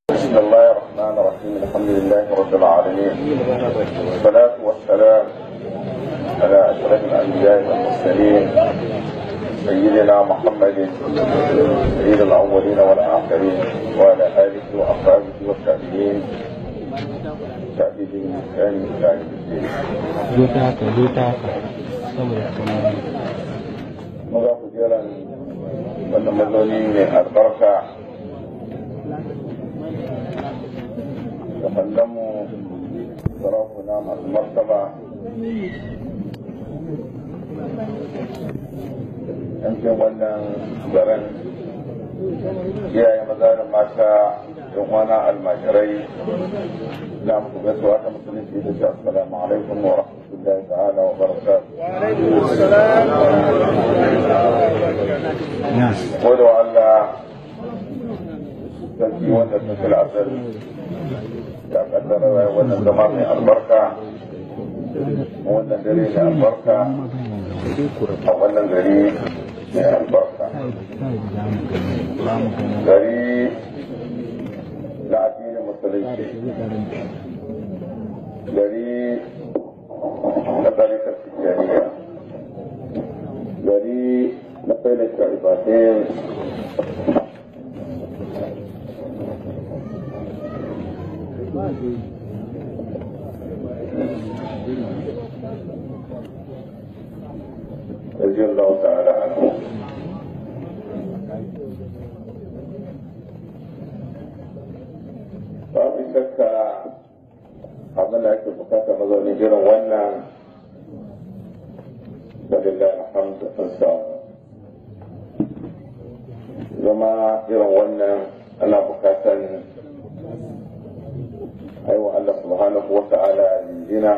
بسم الله الرحمن الرحيم الحمد لله رب العالمين والصلاة والسلام على أشرف الأنبياء والمرسلين سيدنا محمد سيد الأولين والآخرين وعلى آله وأصحابه والتابعين تابعين بإحسان إلى يوم الدين. zo ta haka zo ta haka saboda kamar Maza ku jiran wannan mazauni mai albarka da kallonmu sarakuna masu martaba yankin wannan garin iyaye maza da mata yan wana almajirai na muku gaisuwa ta musulunci da shi assalamu alaikum wa rahmatullahi ta'ala wa barakatuh gode wa Allah sarki wanda suka la'asar ya kaddara wa wannan zama mai albarka wannan dare mai albarka a wannan gari mai albarka gari na addinin musulunci gari na tarikar tijjaniya gari na failin sharifatin رضي الله تعالى عنه babu shakka abin da ake bukata mazaunin irin wannan da lillahi alhamdu an samu zama irin wannan ana bukatan aiwa Allah subhanahu wa ta'ala jinjina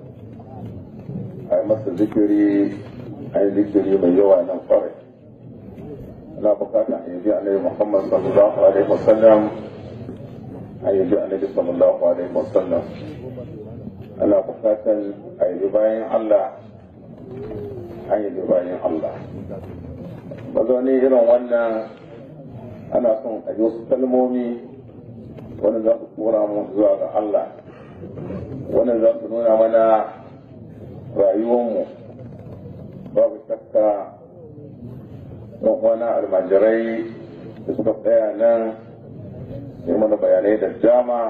a yi masa zikiri a yi zikiri mai yawa nan kwarai ana bukatan a yi annabi Muhammad sallallahu alaihi wasallam a yi annabi sallallahu alaihi wasallam ana bukatan a yi bayan Allah an yi bayan Allah mazauni irin wannan ana son a yi wasu kalmomi wanda za su tura mu zuwa ga Allah wanda za su nuna mana rayuwarmu babu shakka don wani almajirai da suka tsaya nan yi mana bayanai da dama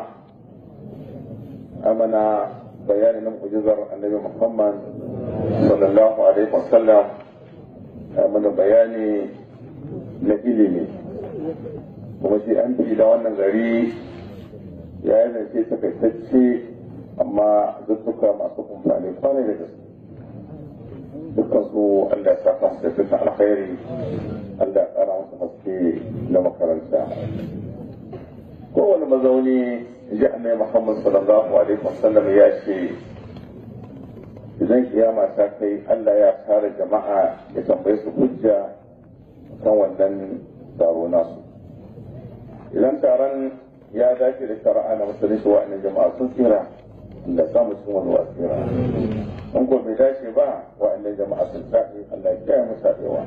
amana bayani na mu'jizar annabi muhammad sallallahu alaihi wasallam mana bayani na ilimi kuma shi an fi da wannan gari ya yi zance takaitacce amma zuttuka masu kumfani kwanai da gaske dukkan su Allah ya saka su da dukkan alkhairi Allah ya kara musu haske na makaranta kowane mazauni ji annabi Muhammad sallallahu alaihi wasallam ya ce idan kiyama ta kai Allah ya tara jama'a ya tambaye su hujja kan wannan taro nasu idan taron ya dace da shari'a na musulunci wa'annan jama'a sun tsira da samu cikin wani wasira in ko bai dace ba wa'annan jama'a sun tsaɗe Allah ya kiyaye mu tsaɗewa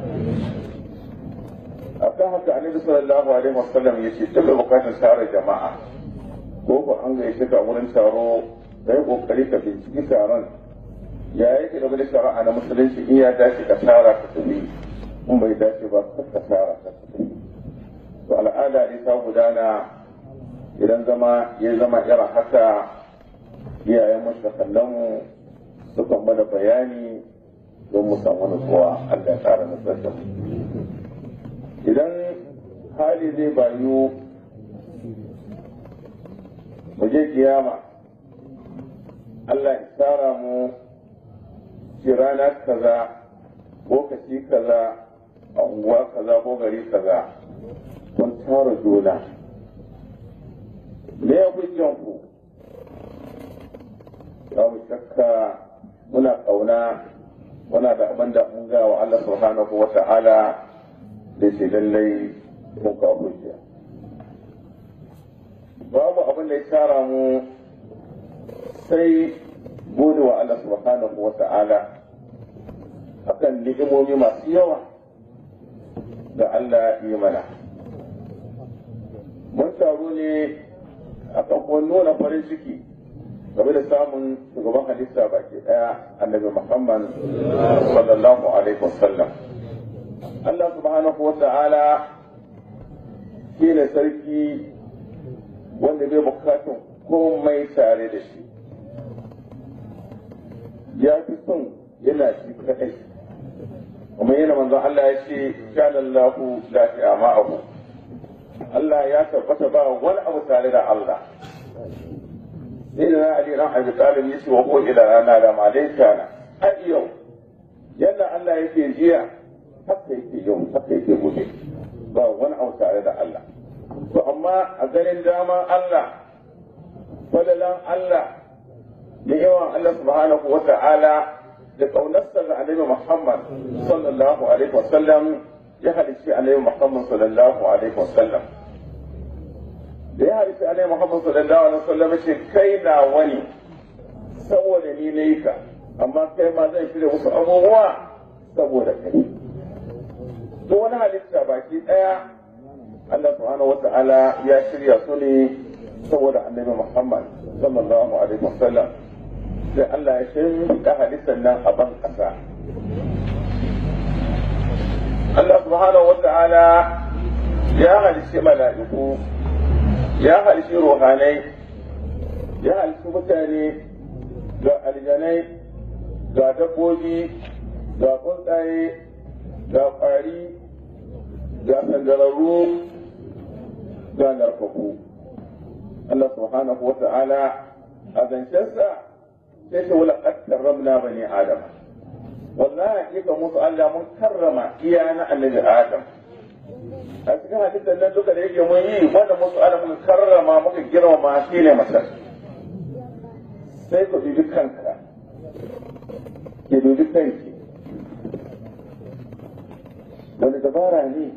akan haka annabi sallallahu alaihi wasallam ya ce duk bukatar tare jama'a ko ba an gaishe ka wurin taro kai kokari ka binciki taron ya yake da wani shari'a na musulunci in ya dace ka tara ka tafi in bai dace ba ka tara ka tafi to al'ada ne ta gudana idan zama ya zama irin haka iyayen mu da kallon mu sukan mana bayani don mu samu nutsuwa Allah ya tsara nutsar da mu idan hali zai bayu mu je kiyama Allah ya tsara mu ci rana kaza lokaci kaza a unguwa kaza ko gari kaza kun tara juna me ya hujjan ku babu shakka muna kauna muna da abin da mun ga wa Allah subhanahu wa ta'ala da ce lallai mun ka hujja babu abin da ya tara mu sai gode wa Allah subhanahu wa ta'ala akan ni'imomi masu yawa da Allah yi mana mun taru ne kuma nuna farin ciki game da samun shugaban halitta baki daya annabi Muhammad sallallahu alaihi wasallam Allah subhanahu wa ta'ala shi ne sarki wanda bai bukatun komai tare da shi ya fi son yana shi kadai kuma yana manzon Allah ya ce shalallahu la ma'ahu Allah ya tabbata ba wani abu tare da Allah sai da Ali ran Abi Talib yace wa ko ila rana da malaika na har yau yadda Allah yake jiya haka yake yau haka yake gobe ba wani abu tare da Allah to amma a ganin daman Allah fadalan Allah da yawan Allah subhanahu wa ta'ala da kaunarsa ga Annabi Muhammad sallallahu alaihi wasallam ya halicci Annabi Muhammad sallallahu alaihi wasallam da ya halicci Annabi Muhammad sallallahu alaihi wasallam ce kai na wani saboda ni ne ka amma kai ma zan shirya wasu abubuwa saboda kai duk wani halitta baki daya Allah subhanahu wata'ala ya shirya su ne saboda annabi Muhammad sallallahu alaihi wasallam sai Allah ya shirya halittar nan a ban kasa Allah subhanahu wata'ala ya halishi mala'iku ya halishi ruhanai ya halishi mutane ga aljanai ga dabbobi ga tsuntsaye ga ƙwari ga sandararru ga narfaku Allah subhanahu wa ta'ala a zancensa sai ce wala qad karramna bani adam wallahi hakika musu Allah mun karrama iya na annabi adam a cikin hadisin nan duka da yake mun yi wanda musu Allah mun karrama muka girmama shi ne masar sai ku dubi kanka ki dubi kanki wani dabara ne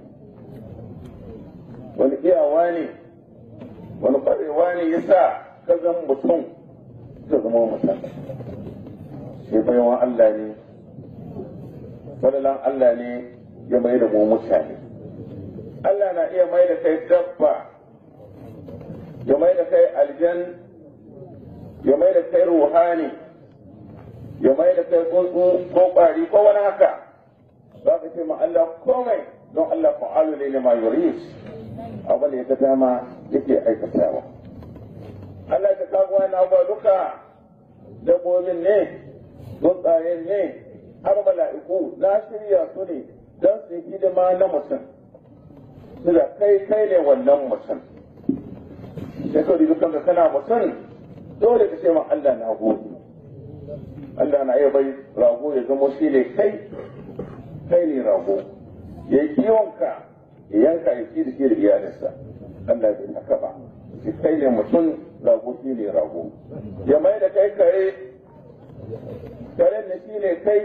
wani iyawa ne wani kwarewa ne ya sa ka zama mutum ka zama mutum sai bayan Allah ne fadalan Allah ne ya mai da mu mutane Allah na iya mai da kai dabba ya mai da kai aljan ya mai da kai ruhani ya mai da kai tsuntsu ko ƙwari ko wani haka za ka ce ma Allah komai don Allah fa'alu ne ne ma yurid abin da ya ga dama yake aikatawa Allah ta kago wani abuwa duka dabbobin ne tsuntsayen ne har mala'iku na shirya su ne don su yi hidima na mutum su da kai kai ne wannan mutum sai ka dubi kanka kana mutum dole ka ce ma Allah na gode Allah na iya bai rago ya zama shi ne kai kai ne rago ya yi kiwonka ya yanka ya ci da shi da iyalinsa Allah bai haka ba shi kai ne mutum rago shi ne rago ya mai da kai kare karen ne shi ne kai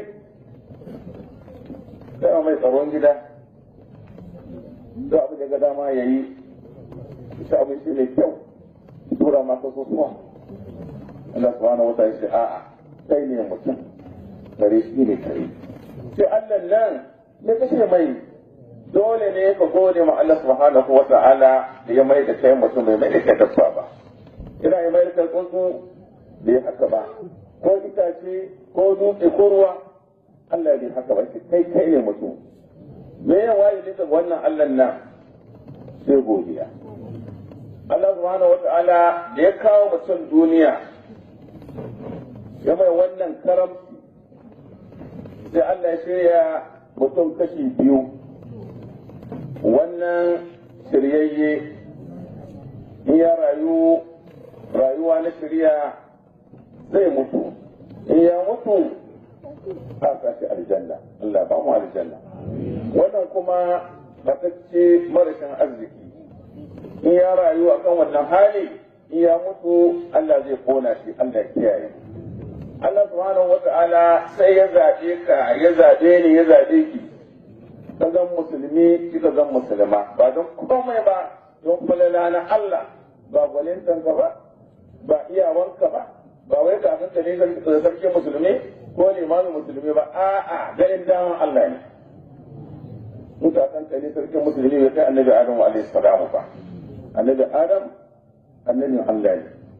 kai mai tsaron gida da abu da ga dama ya yi shi abu shi ne kyau tura maka sosuwa Allah subhanahu wa ta'ala a'a kai ne mutum kare shi ne kare sai Allah nan ya kashe mai dole ne ka gode ma Allah subhanahu wa ta'ala da ya mai da kai mutum bai mai da kai dabba ba ina ya mai da kai tsuntsu bai haka ba ko itace ko dutse ko ruwa Allah bai haka ba kai kai ne mutum me ya waye ne ga wannan Allah nan sai godiya Allah subhanahu wa ta'ala da ya kawo mutum duniya ya mai wannan karamci sai Allah ya shirya mutum kashi biyu wannan shiryayye in ya rayu rayuwa na shirya zai mutu in ya mutu a sashi aljanna Allah ba mu aljanna wannan kuma matacce marashin arziki in ya rayu akan wannan hali in ya mutu Allah zai kona shi Allah ya kiyaye Allah subhanahu wa ta'ala sai ya zaɓe ka ya zaɓe ni ya zaɓe ki ka zan musulmi kika zan musulma ba don komai ba don falala na Allah ba gwalintanka ba ba iyawanka ba ba wai kafin ka ne sarki musulmi ko limamin musulmi ba a'a ganin daman Allah ne mutakan ka ne sarki musulmi bai kai annabi Adam alaihi salamu ba annabi Adam annabin Allah ne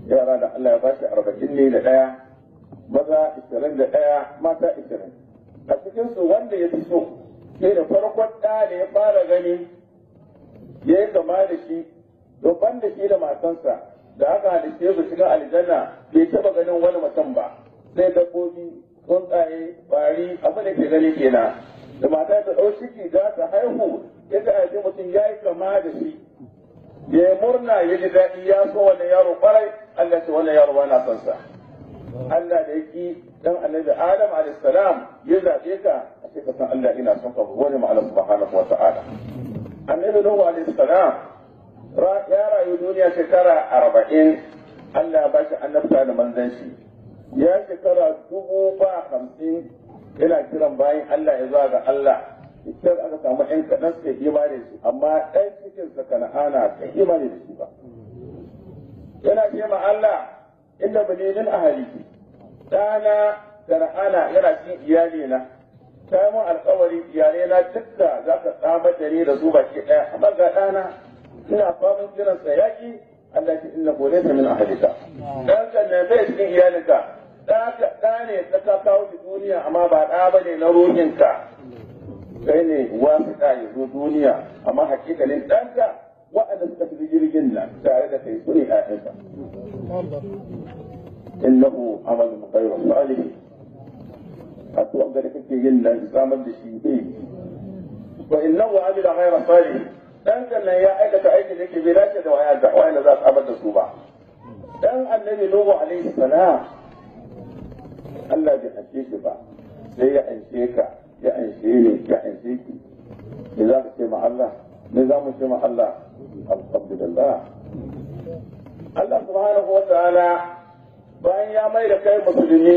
yara da Allah ya ba shi arba'in ne da ɗaya maza ishirin da ɗaya mata ishirin a cikinsu wanda ya fi so sai da farkon ɗa da ya fara gani ya yi kama da shi don ban da shi da matansa da aka halitta su cikin aljanna bai taɓa ganin wani mutum ba sai dabbobi tsuntsaye bari abin da ke gani kenan da mata ta ɗau ciki za ta haihu ya ga aji mutum ya yi kama da shi ya yi murna ya ji daɗi ya so wannan yaro ƙwarai Allah ce wannan yaro ba na son sa Allah da yake dan annabi Adam alayhi salam ya zabe ka a ce ka san Allah ina son ka gode ma Allah subhanahu wa ta'ala annabi Nuhu alayhi salam ya rayu duniya shekara arba'in Allah ya ba shi annabta da manzanci ya shekara dubu ba hamsin yana kiran bayan Allah ya zuwa ga Allah idan aka samu ɗan kaɗan suka imani da shi amma ɗan cikin sa kana'ana kan imani da shi ba yana ce ma Allah inda balilin ahali ɗana kana'ana yana cikin iyali na ta yi mun alkawari iyalai na dukka za ka tsamar da ni da su baki ɗaya amma ga ɗana ina famin kiran sa yaƙi Allah ce inna ko laysa min ahlika dan kan ne bai cikin iyalinka da ka da ne ta ka kawo shi duniya amma ba da bane na ruhinka kai ne wasiƙa ya zo duniya amma hakikalin ɗanka waɗanda suka fi jirgin nan tare da kai su ne ƴaƴanka innahu amalun ghayru salih addu'a da kake yin nan samar da shi bai wa innahu amila ghayra salih dan nan ya aikata aikin da ke bai dace da waya da waya za su abar da su ba dan annabi nuhu alaihi salam Allah bai anshe shi ba sai ya anshe ka ya anshe ni ya anshe ki me za ka ce ma Allah me za mu ce ma Allah alhamdulillah Allah subhanahu wa ta'ala bayan ya mai da kai musulmi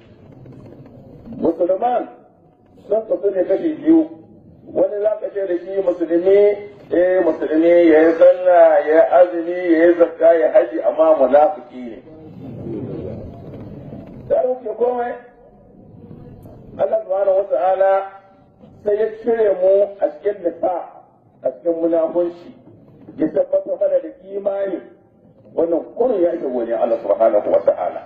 musulman sun kasu ne kashi biyu wani za ka ce da shi musulmi eh musulmi ya yi sallah ya yi azumi ya yi zakka ya haji amma munafiki ne da ke komai Allah subhanahu wa ta'ala sai ya cire mu a cikin nifa a cikin munafunci ya tabbatar mana da imani wannan kurin ya ke gode Allah subhanahu wa ta'ala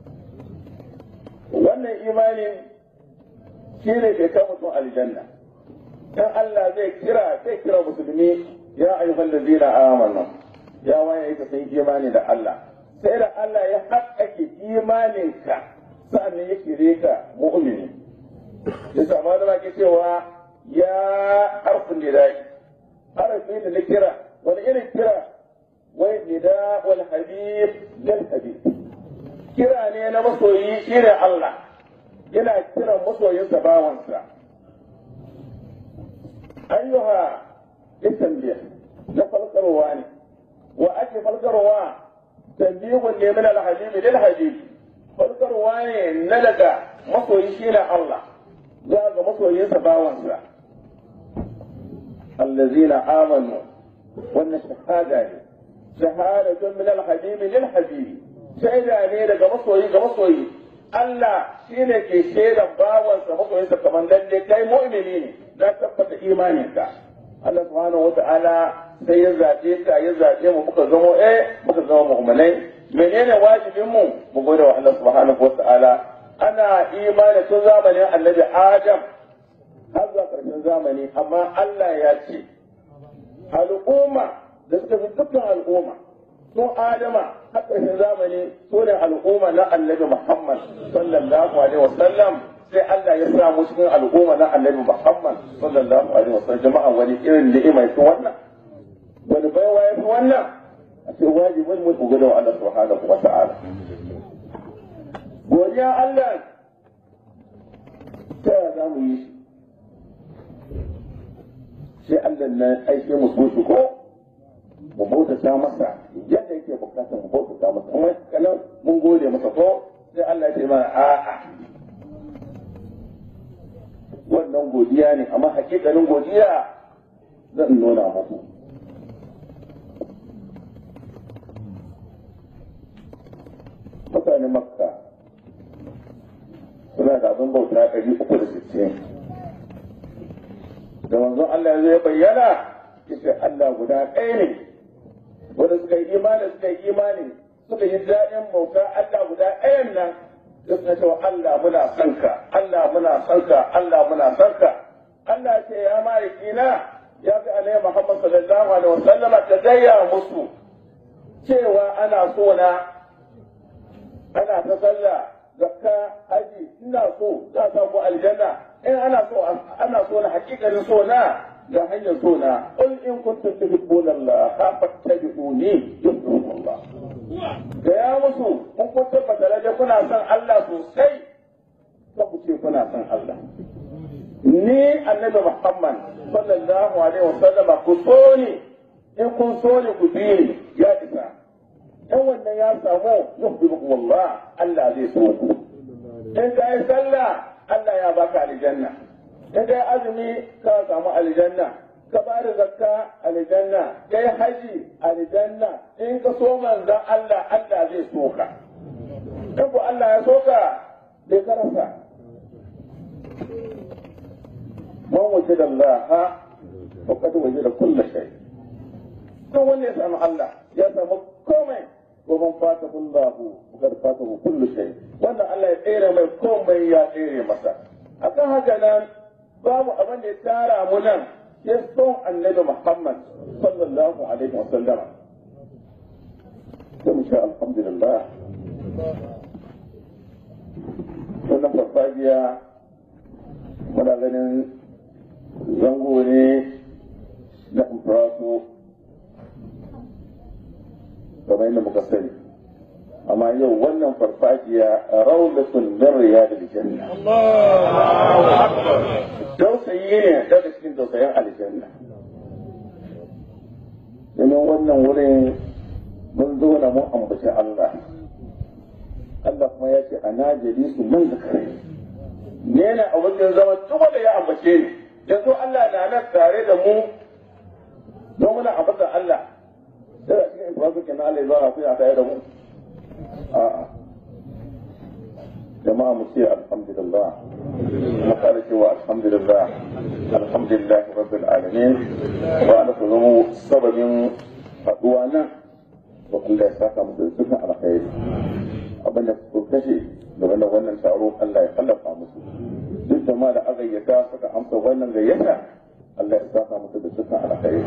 wannan imanin shi ne ke kan mutum aljanna dan Allah zai kira zai kira musulmi ya ayyuhal ladina amanu ya waye ka sai imani da Allah sai da Allah ya haƙƙake imaninka sa'annan ya kire ka mu'mini ya sama da ke cewa ya harfin nidai harfi da na kira wani irin kira wai nida wal habib lil habib kira ne na masoyi shine Allah yana kiran masoyinsa bawansa ayyuha itambiya na falkarwa ne wa ake falkarwa tambihun ne min alhabib lil habib falkarwa ne na daga masoyi shine Allah za ga masoyinsa bawansa allazina amanu wannan shahada ne shahadatun min alhabib lil habib shaida ne daga masoyi ga masoyi Allah shi ne ke shaidan bawansa masoyinsa kamar lalle kai mu'mini ne na tabbata imaninka Allah subhanahu wata'ala sai ya zaɓe ka ya zaɓe mu muka zama eh muka zama mu'minai menene wajibin mu mu gode wa Allah subhanahu wata'ala ana imani tun zamanin annabi Adam har zuwa ƙarshen zamani amma Allah ya ce al'umma da suka fi dukkan al'umma sun adama har ƙarshen zamani su ne al'umma na annabi Muhammad sallallahu alaihi wasallam sai Allah ya sa mu cikin al'umma na annabi Muhammad sallallahu alaihi wasallam jama'a wani irin ni'ima yake wannan wani baiwa ya fi wannan a ce wajibin mu ku gode wa Allah subhanahu wa ta'ala godiya Allah ta ya za mu yi sai Allah na aike mu so shi ko mu bautata masa yadda yake bukata mu bautata masa kuma kanan mun gode masa ko sai Allah ya ce mana a'a wannan godiya ne amma hakikalin godiya zan nuna muku mutane makka suna da abin bauta ɗari uku da sittin da manzon Allah zai bayyana yace Allah guda ɗaya ne wanda suka yi imani suka yi imani suka yi daɗin bauta Allah guda ɗayan nan suka cewa Allah muna son ka Allah muna son ka Allah muna son ka Allah ce ya ma'aikina ya fi alai Muhammad sallallahu alaihi wasallama ta gaya musu cewa ana so na ana ta sallah zakka haji ina so za sa ku aljanna in ana so ana so na hakikanin so na ga hanyar so na qul in kuntum tuhibbuna Allah fattabi'uni yuhibbukum Allah da ya musu kun kun tabbata da kuna son Allah sosai ka ku ce kuna son Allah ni annabi Muhammad sallallahu alaihi wasallam ku so ni in kun so ni ku bi ni ya isa in wannan ya samu yuhibbukum Allah Allah zai so ku in ka yi sallah Allah ya baka aljanna in ka yi azumi ka samu aljanna ka ba da zakka aljanna ka yi haji aljanna in ka so manzan Allah Allah zai so ka in ku Allah ya so ka bai karasa man waje da Allah faqad waje da kullu shay kan wanda ya samu Allah ya samu komai ko man fata kullahu faqad fata kullu shay wanda Allah ya tsere mai komai ya tsere masa akan haka nan babu abin da ya tara mu nan ya son annabi Muhammad sallallahu alaihi wa sallam sai mu ce alhamdulillah wannan farfajiya muna ganin zango ne na impraso kamar yadda muka sani amma yau wannan farfajiya raulatun min riyadil janna dausayi ne daga cikin dausayin aljanna domin wannan wurin mun zo na mun ambaci Allah Allah kuma ya ce ana jali su man zakare ne na a wajen zama duk wanda ya ambace ni yanzu Allah na nan tare da mu don muna ambata Allah sai a cikin ibrahim kenan Allah ya zo a tare da mu a'a jama'a mu ce alhamdulillah mu kare cewa alhamdulillah alhamdulillah rabbil alamin wa ala zama sababin haduwa nan to Allah ya saka mu da dukkan alkhairi abin da ku kashe game da wannan taro Allah ya kallafa musu duk jama'a da aka gayyata suka amsa wannan gayyata Allah ya saka musu da dukkan alkhairi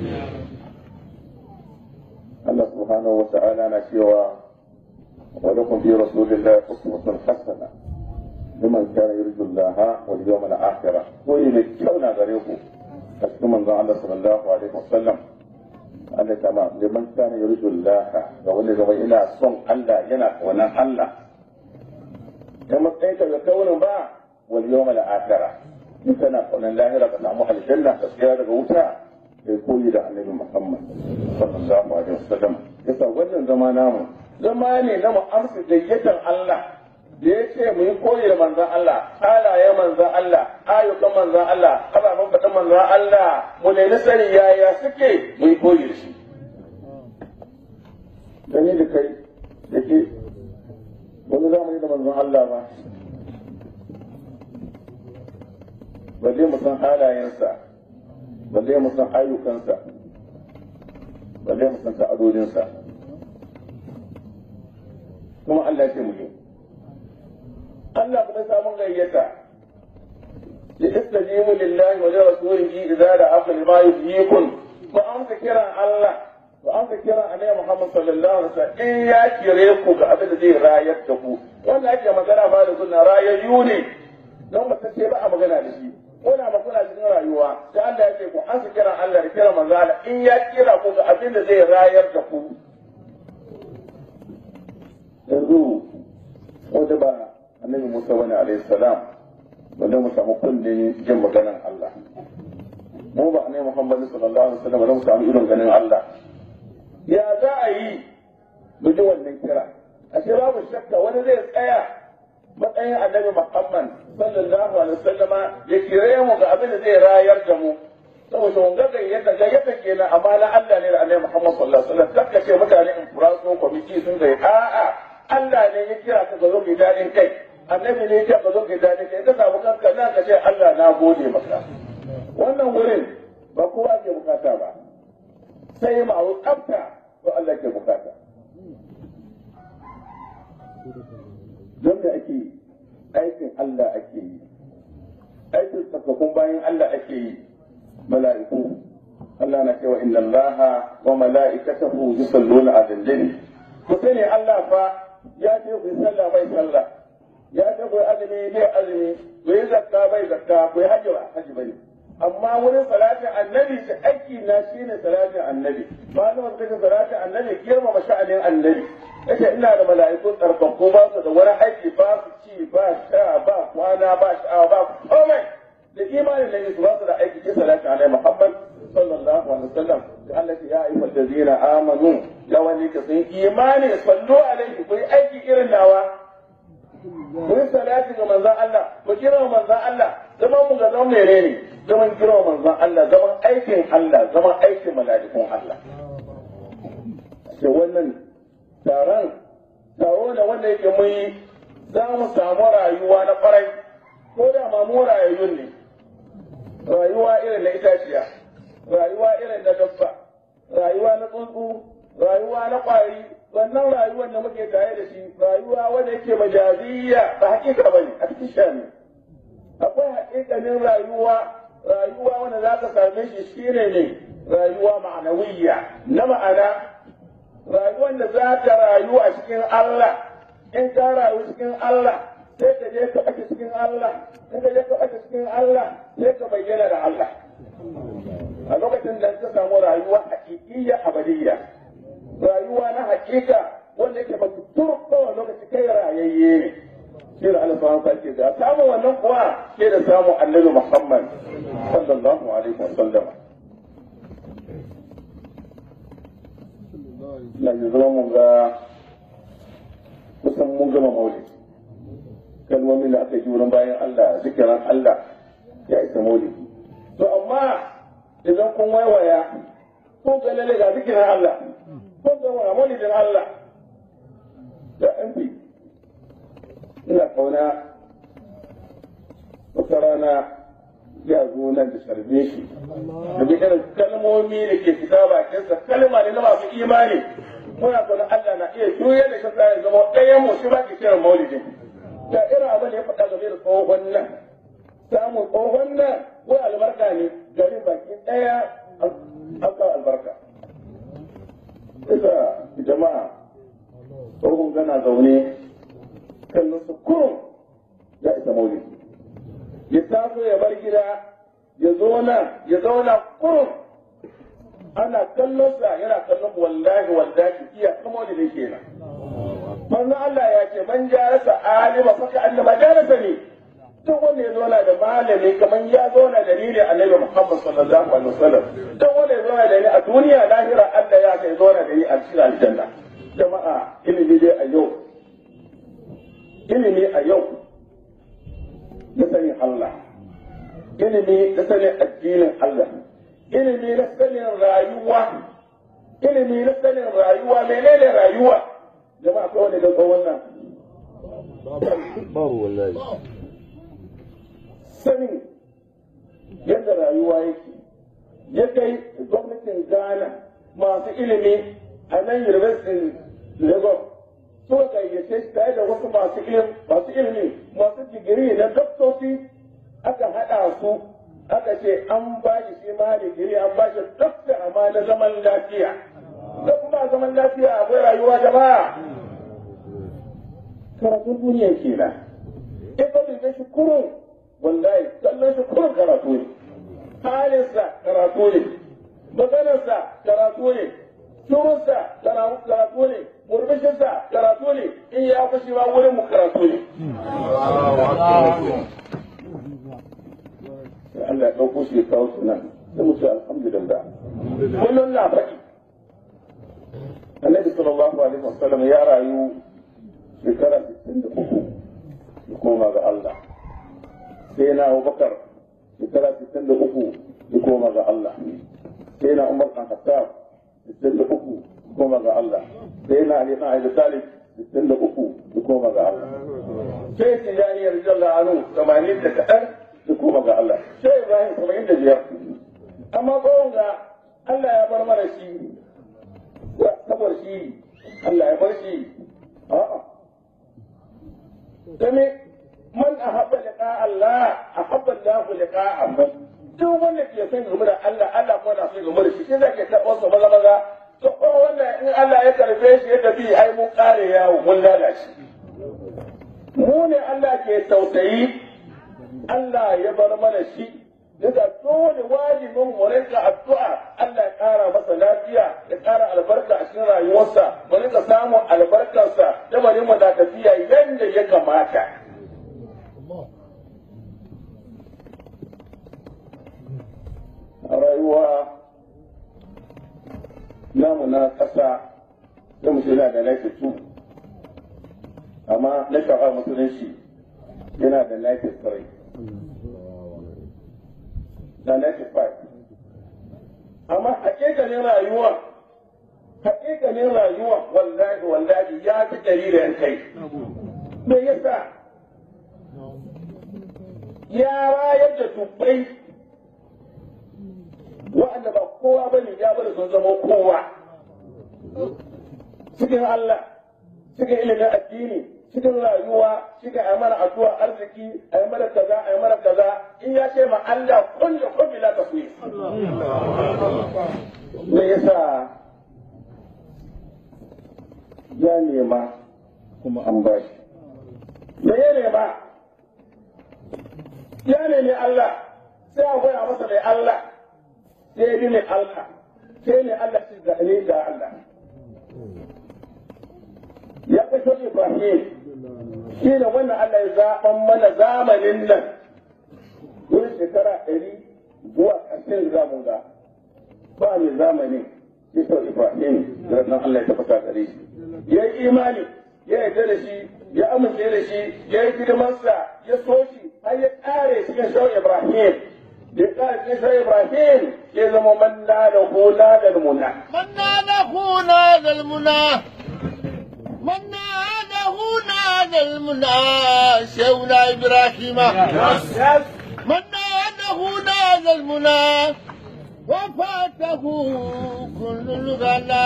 Allah subhanahu wa ta'ala na cewa ولكم في رسول الله أسوة حسنة لمن كان يرجو الله واليوم الآخر وإلى كونا غريبه أسلم من الله صلى الله عليه وسلم أن تمام لمن كان يرجو الله وولي زوي إلى صن الله ينا ونا الله كما تأتي يكون با واليوم الآخر in kana kaunan lahira ka samu aljanna ka tsaya daga wuta ya koyi da annabi Muhammad sallallahu alaihi wasallam yasa wannan zama namu zama ne na mu amsa gayyatar Allah da ya ce mu yi koyi da manzan Allah halaye manzan Allah ayyukan manzan Allah ababen faɗin manzan Allah mu nemi sani yaya suke mu yi koyi da shi gani da kai da ke wani zamani da manzan Allah ba balle mu san halayensa balle mu san ayyukansa balle mu san ta'adodinsa kuma Allah ce mu yi Allah kuma samun gayyata li istajibu lillahi wa li rasulihi idza da'akum lima yuhyikum ko an ka kiran Allah ko an ka kiran Annabi Muhammad sallallahu alaihi wasallam in ya kire ku ga abin da zai rayar da ku wanda ake magana ba da sunna rayayyu ne don ba ce ba a magana da shi kuna magana cikin rayuwa sai Allah ya ce ku an ka kiran Allah da kiran manzo Allah in ya kira ku ga abin da zai rayar da ku yanzu wanda ba annabi Musa wani alayhi salam wanda mu samu kullin jin maganan Allah mu ba annabi Muhammad sallallahu alaihi wasallam wanda mu samu irin ganin Allah ya za a yi mu ji wannan kira ashe babu shakka wani zai tsaya matsayin annabi Muhammad sallallahu alaihi wasallama ya kire mu ga abin da zai rayar da mu saboda wanga gayyata gayyata kenan amma na Allah ne da annabi Muhammad sallallahu alaihi wasallam kakka ce mutane in furaso kwamiti sun zai a'a Allah ne ya kira ka zo mai daɗin kai annabi ne ya kira ka zo mai daɗin kai ka samu kanka nan ka ce Allah na gode maka wannan wurin ba kowa ke bukata ba sai ma'aru tsafta ko Allah ke bukata Allah ake yi aikin tsakakun bayan Allah ake yi mala'iku Allah na cewa inna Allah wa mala'ikatahu yusalluna 'alan nabi ku sani Allah fa ya ce ku yi sallah bai sallah ya ce ku yi azumi bai azumi ku yi zakka bai zakka ku yi hajji ba hajji bane amma wurin salatin annabi shi aiki na shine salatin annabi malama suka ce salatin annabi girmama sha'anin annabi yace ina da mala'iku tsarkakku ba su da wani aiki ba su ci ba sha ba kwana ba sha'awa ba komai da imanin da su ba su da aiki ke salatin annabi Muhammad sallallahu alaihi wasallam da Allah ya ayyuhal ladina amanu ya wani ka sun imani sallu alaihi ku yi aiki irin nawa ku yi salati ga manzon Allah ku kira manzon Allah zaman mu ga zaman menene zaman kira manzon Allah zaman aikin Allah zaman aikin mala'ikun Allah ce wannan taron taro da wanda yake mun yi za mu samu rayuwa na kwarai ko da ma mu rayayyun ne rayuwa irin na itaciya rayuwa irin na dabba rayuwa na tsuntsu rayuwa na kwari wannan rayuwar da muke tare da shi rayuwa wanda yake majaziyya ba hakika bane a cikin shani akwai hakikanin rayuwa rayuwa wanda za ka same shi shine ne rayuwa ma'anawiyya na ma'ana rayuwar da za ka rayu a cikin Allah in ka rayu cikin Allah sai ka je ka ɓace cikin Allah in ka je ka ɓace cikin Allah sai ka bayyana da Allah a lokacin da ka samu rayuwa hakikiyya abadiyya rayuwa na hakika wanda yake ba tur kowane lokaci kai rayayye ne shi da Allah subhanahu wa ta'ala ga samu wannan kuwa sai da samu Annabi Muhammad sallallahu alaihi wasallam na yi zama mun ga kusan mun gama maulid kalmomin da aka yi wurin bayan Allah zikiran Allah ya isa maulid to amma idan kun waiwaya kun ga lalle ga zikiran Allah kun ga wa maulidin Allah da an fi ina kauna wata rana ya zo nan da sharbe shi da bi irin kalmomi da ke fita bakinsa kalma ne na masu imani muna kauna Allah na iya juya da kasa ya zama ɗayan mu shi ba ki kiran maulidin da irin abin da ya faɗa game da tsohon nan samun tsohon nan ko albarka ne gari baki ɗaya an kawo albarka isa jama'a tsohon gana zaune kallon su kurum ya isa maulidi ya taso ya bar gida ya zauna ya zauna kurum ana kallon sa yana kallon wallahi wallahi iya kuma da kenan manzo Allah ya ce man jarasa alima faka annama jarasa ne duk wanda ya zauna da malami kamar ya zauna da ni ne annabi Muhammad sallallahu alaihi wasallam duk wanda ya zauna da ni a duniya lahira Allah ya kai zauna da ni a cikin aljanna jama'a ilimi dai a yau ilimi a yau na sanin Allah ilimi na sanin addinin Allah ilimi na sanin rayuwa ilimi na sanin rayuwa menene rayuwa jama'a kawai da ga wannan babu wallahi sanin yadda rayuwa yake ya kai gwamnatin Ghana masu ilimi a nan University Lagos suka gayyace shi tare da wasu masu ilimi masu ilimi masu digiri na doktoci aka haɗa su aka ce an ba shi shi ma digiri an ba shi dokta amma na zaman lafiya da kuma zaman lafiya akwai rayuwa jama'a karatun duniya kenan in ka dube shi kurun wallahi kallon shi kurun karatu ne halinsa karatu ne maganarsa karatu ne turunsa karatu ne murmushinsa karatu ne in ya fushi ma wurin mu karatu ne Allah ya ɗauko shi ya kawo su nan sai mu ce alhamdulillah kullum na faɗi annabi sallallahu alaihi wasallam ya rayu shekara 63 ya koma ga Allah sai na Abubakar shekara 63 ya koma ga Allah sai na Umar kan Khattab 63 ya koma ga Allah sai na Ali kan Abi Talib 63 ya koma ga Allah sai Tijani radiyallahu anhu 80 da kaɗan ya koma ga Allah sai Ibrahim 75 amma tsawon ga Allah ya bar mana shi saboda shi Allah ya bar shi a'a dame man ahabba liqa ahabba Allahu liqa'ahu duk wanda ke son game da Allah Allah kuma na son game da shi shi zai ke karɓar su maza maza to ko wannan in Allah ya karbe shi ya tafi ai mun kare yawo mun lalace mu ne Allah ke tausayi Allah ya bar mana shi daga dole wajibin mu rinka addu'a Allah ya kara masa lafiya ya kara albarka a cikin rayuwarsa mu rinka samun albarkarsa da bari mu da tafiya yanda ya kamata a rayuwa namu na ƙasa da mu yana da lafi tu amma na sha'awar musulunci yana da lafi tsarai da lafi five amma haƙiƙanin rayuwa haƙiƙanin rayuwa wallahi wallahi ya fi jariran kai me yasa ya rayar da dubbai wa'anda ba kowa ba ne ya bari sun zama kowa cikin Allah cikin ilimin addini cikin rayuwa cikin a mana addu'a arziki a yi mana kaza a yi mana kaza in ya ce ma Allah kun da kun bila ka kuyi me yasa ya nema kuma an ba shi me ya nema ya nemi Allah sai a goya masa mai Allah sai bi mai Allah sai ne Allah shi ga ne ga Allah ya kashe Ibrahim shi ne wannan Allah ya zaɓan mana zamanin nan wurin shekara ɗari zuwa ƙarshen zamun ga ba mai zamani shi sau Ibrahim da nan Allah ya tabbata gare shi ya yi imani ya yarda da shi ya amince da shi ya yi hidimarsa ya so shi har ya ƙare cikin shau Ibrahim ya ƙare cikin shau Ibrahim ya zama man da hula da muna. من ناله نادى المنى من ناله نادى المنى شيخنا إبراهيم من ناله نادى المنى وفاته كل الغنى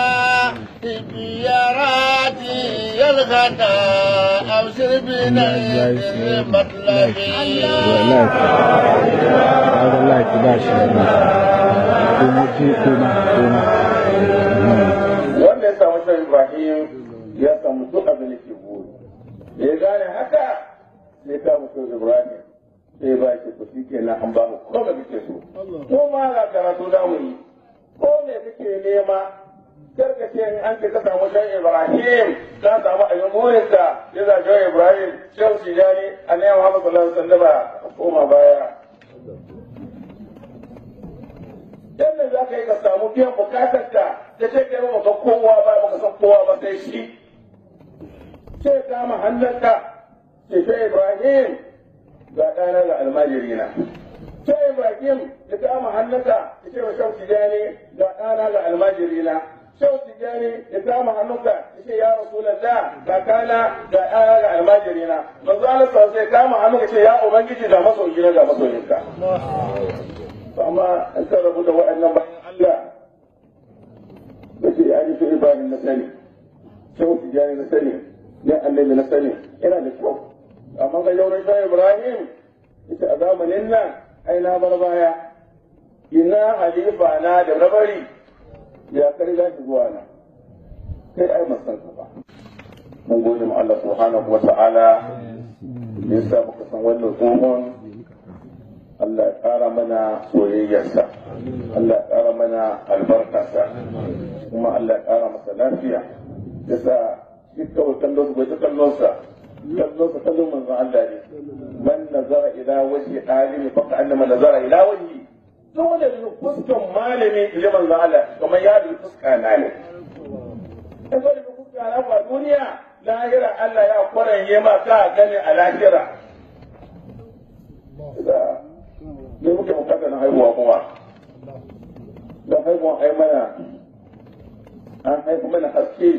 بياراتي الغنى أبشر بنيل المطلبي kaga laifi ba shi da kuma ji kuma kuma wanda ya samu shan Ibrahim ya samu duk abin da ke buri. Da ya gane haka sai ka mutu Ibrahim sai ba shi ku shi ke an ba mu ko da kake so. Ko ma ga karatu da mu yi. Ko me kake nema kar ka ce in an ce ka samu shan Ibrahim ka samu abin burinka ya za shan Ibrahim shan Tijani annabi Muhammad sallallahu alaihi wasallam ka koma baya. yadda za ka yi ka samu biyan bukatarka da ce kai ba ka kowa ba ba ka san kowa ba sai shi ce kama hannunka ce ce Ibrahim ga ɗana ga almajiri na ce Ibrahim ya kama hannunka ya ce wa shau tijani ga ɗana ga almajiri na shau tijani ya kama hannunka ya ce ya rasulallah ga kana ga ɗana ga almajiri na manzo Allah sai kama hannunka ce ya ubangiji ga masoyi na ga masoyinka amma an ka rabu da waɗannan bayan Allah da ke ya nufi ibadin na sani kyau tijani na sani ya annabi na sani yana da kyau amma ga yau na Ibrahim ita a zamanin nan ai na bar baya ina halifa na da rabari ya kari za shi zuwa na kai ai masan ka ba mun gode ma Allah subhanahu wa ta'ala da yasa muka san wannan tsohon Allah ya ƙara mana soyayyarsa, Allah ya ƙara mana albarkarsa, kuma Allah ya ƙara masa lafiya. Yasa shi kawai kallon bai ta kallonsa, kallonsa kallon manzon Allah ne. Man nazara ila wajhi alimi fa annama nazara ila wajhi. Duk wanda da fuskan malami ile manzon Allah kamar ya da fuska na ne. In ga da fuska na ba duniya lahira Allah ya kwaranye ma ka gani a lahira. ne muke bukata na haihuwa kuma don haihuwa ai mana an haifu mana haske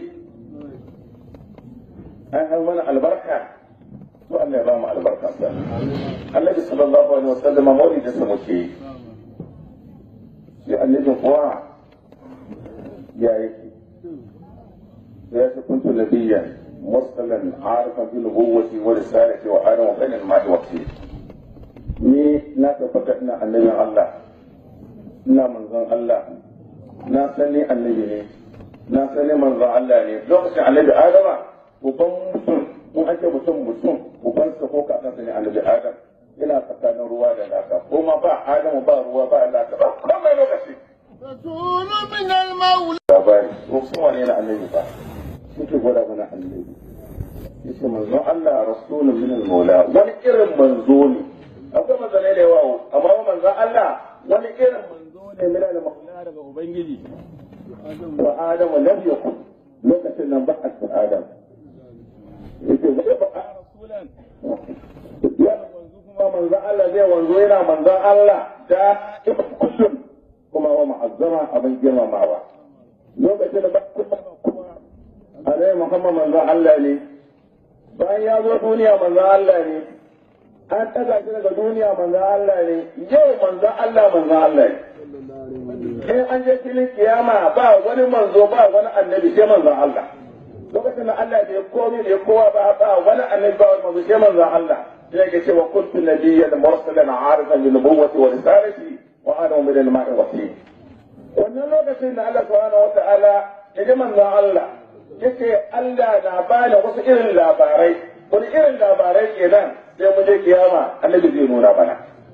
an haifu mana albarka to Allah ya ba mu albarka sa Annabi sallallahu alaihi wasallam maulidin sa muke yi shi annabin kuwa ya yake ya ce kuntu nabiyyan mursalan arifan bi nubuwwati wa risalati wa ana wa bainal ma'i wa ni na tabbata ina annabin Allah ina manzon Allah na san ni annabi ne na san ni manzon Allah ne lokacin annabi Adama uban mutum in ake mutum mutum uban sa ko kakansa ne annabi Adam ina tsakanin ruwa da laka ko ma ba Adamu ba ruwa ba laka ba komai lokaci رسول من المولى labari ko sun wane na annabi ba suke gwada mana annabi yace manzon Allah rasulun min al-maula wani irin manzo ne akwai manzanai da yawa amma wa manzon Allah wani irin manzo ne min al-maula daga ubangiji wa adam lam yakun lokacin nan ba a cikin adam yace zai ba a rasulan ya manzo kuma manzon Allah zai wanzo yana manzon Allah da kullum kuma wa ma'azzama abin girmamawa lokacin da ba kuma alai Muhammad manzon Allah ne bayan ya zo duniya manzon Allah ne an ɗaga shi daga duniya manzon Allah ne yau manzon Allah manzon Allah ne in an je filin kiyama ba wani manzo ba wani annabi sai manzon Allah lokacin da Allah bai komai bai kowa ba ba wani annabi ba wani manzo sai manzon Allah sai yake cewa kuntu nabiyyan mursalan arifan bi nubuwwati wa risalati wa adamu min al-ma'i wasi wannan lokacin da Allah subhanahu wa ta'ala ya ji manzon Allah yace Allah na bani wasu irin labarai wani irin labarai kenan sai mu je kiyama annabi zai nuna mana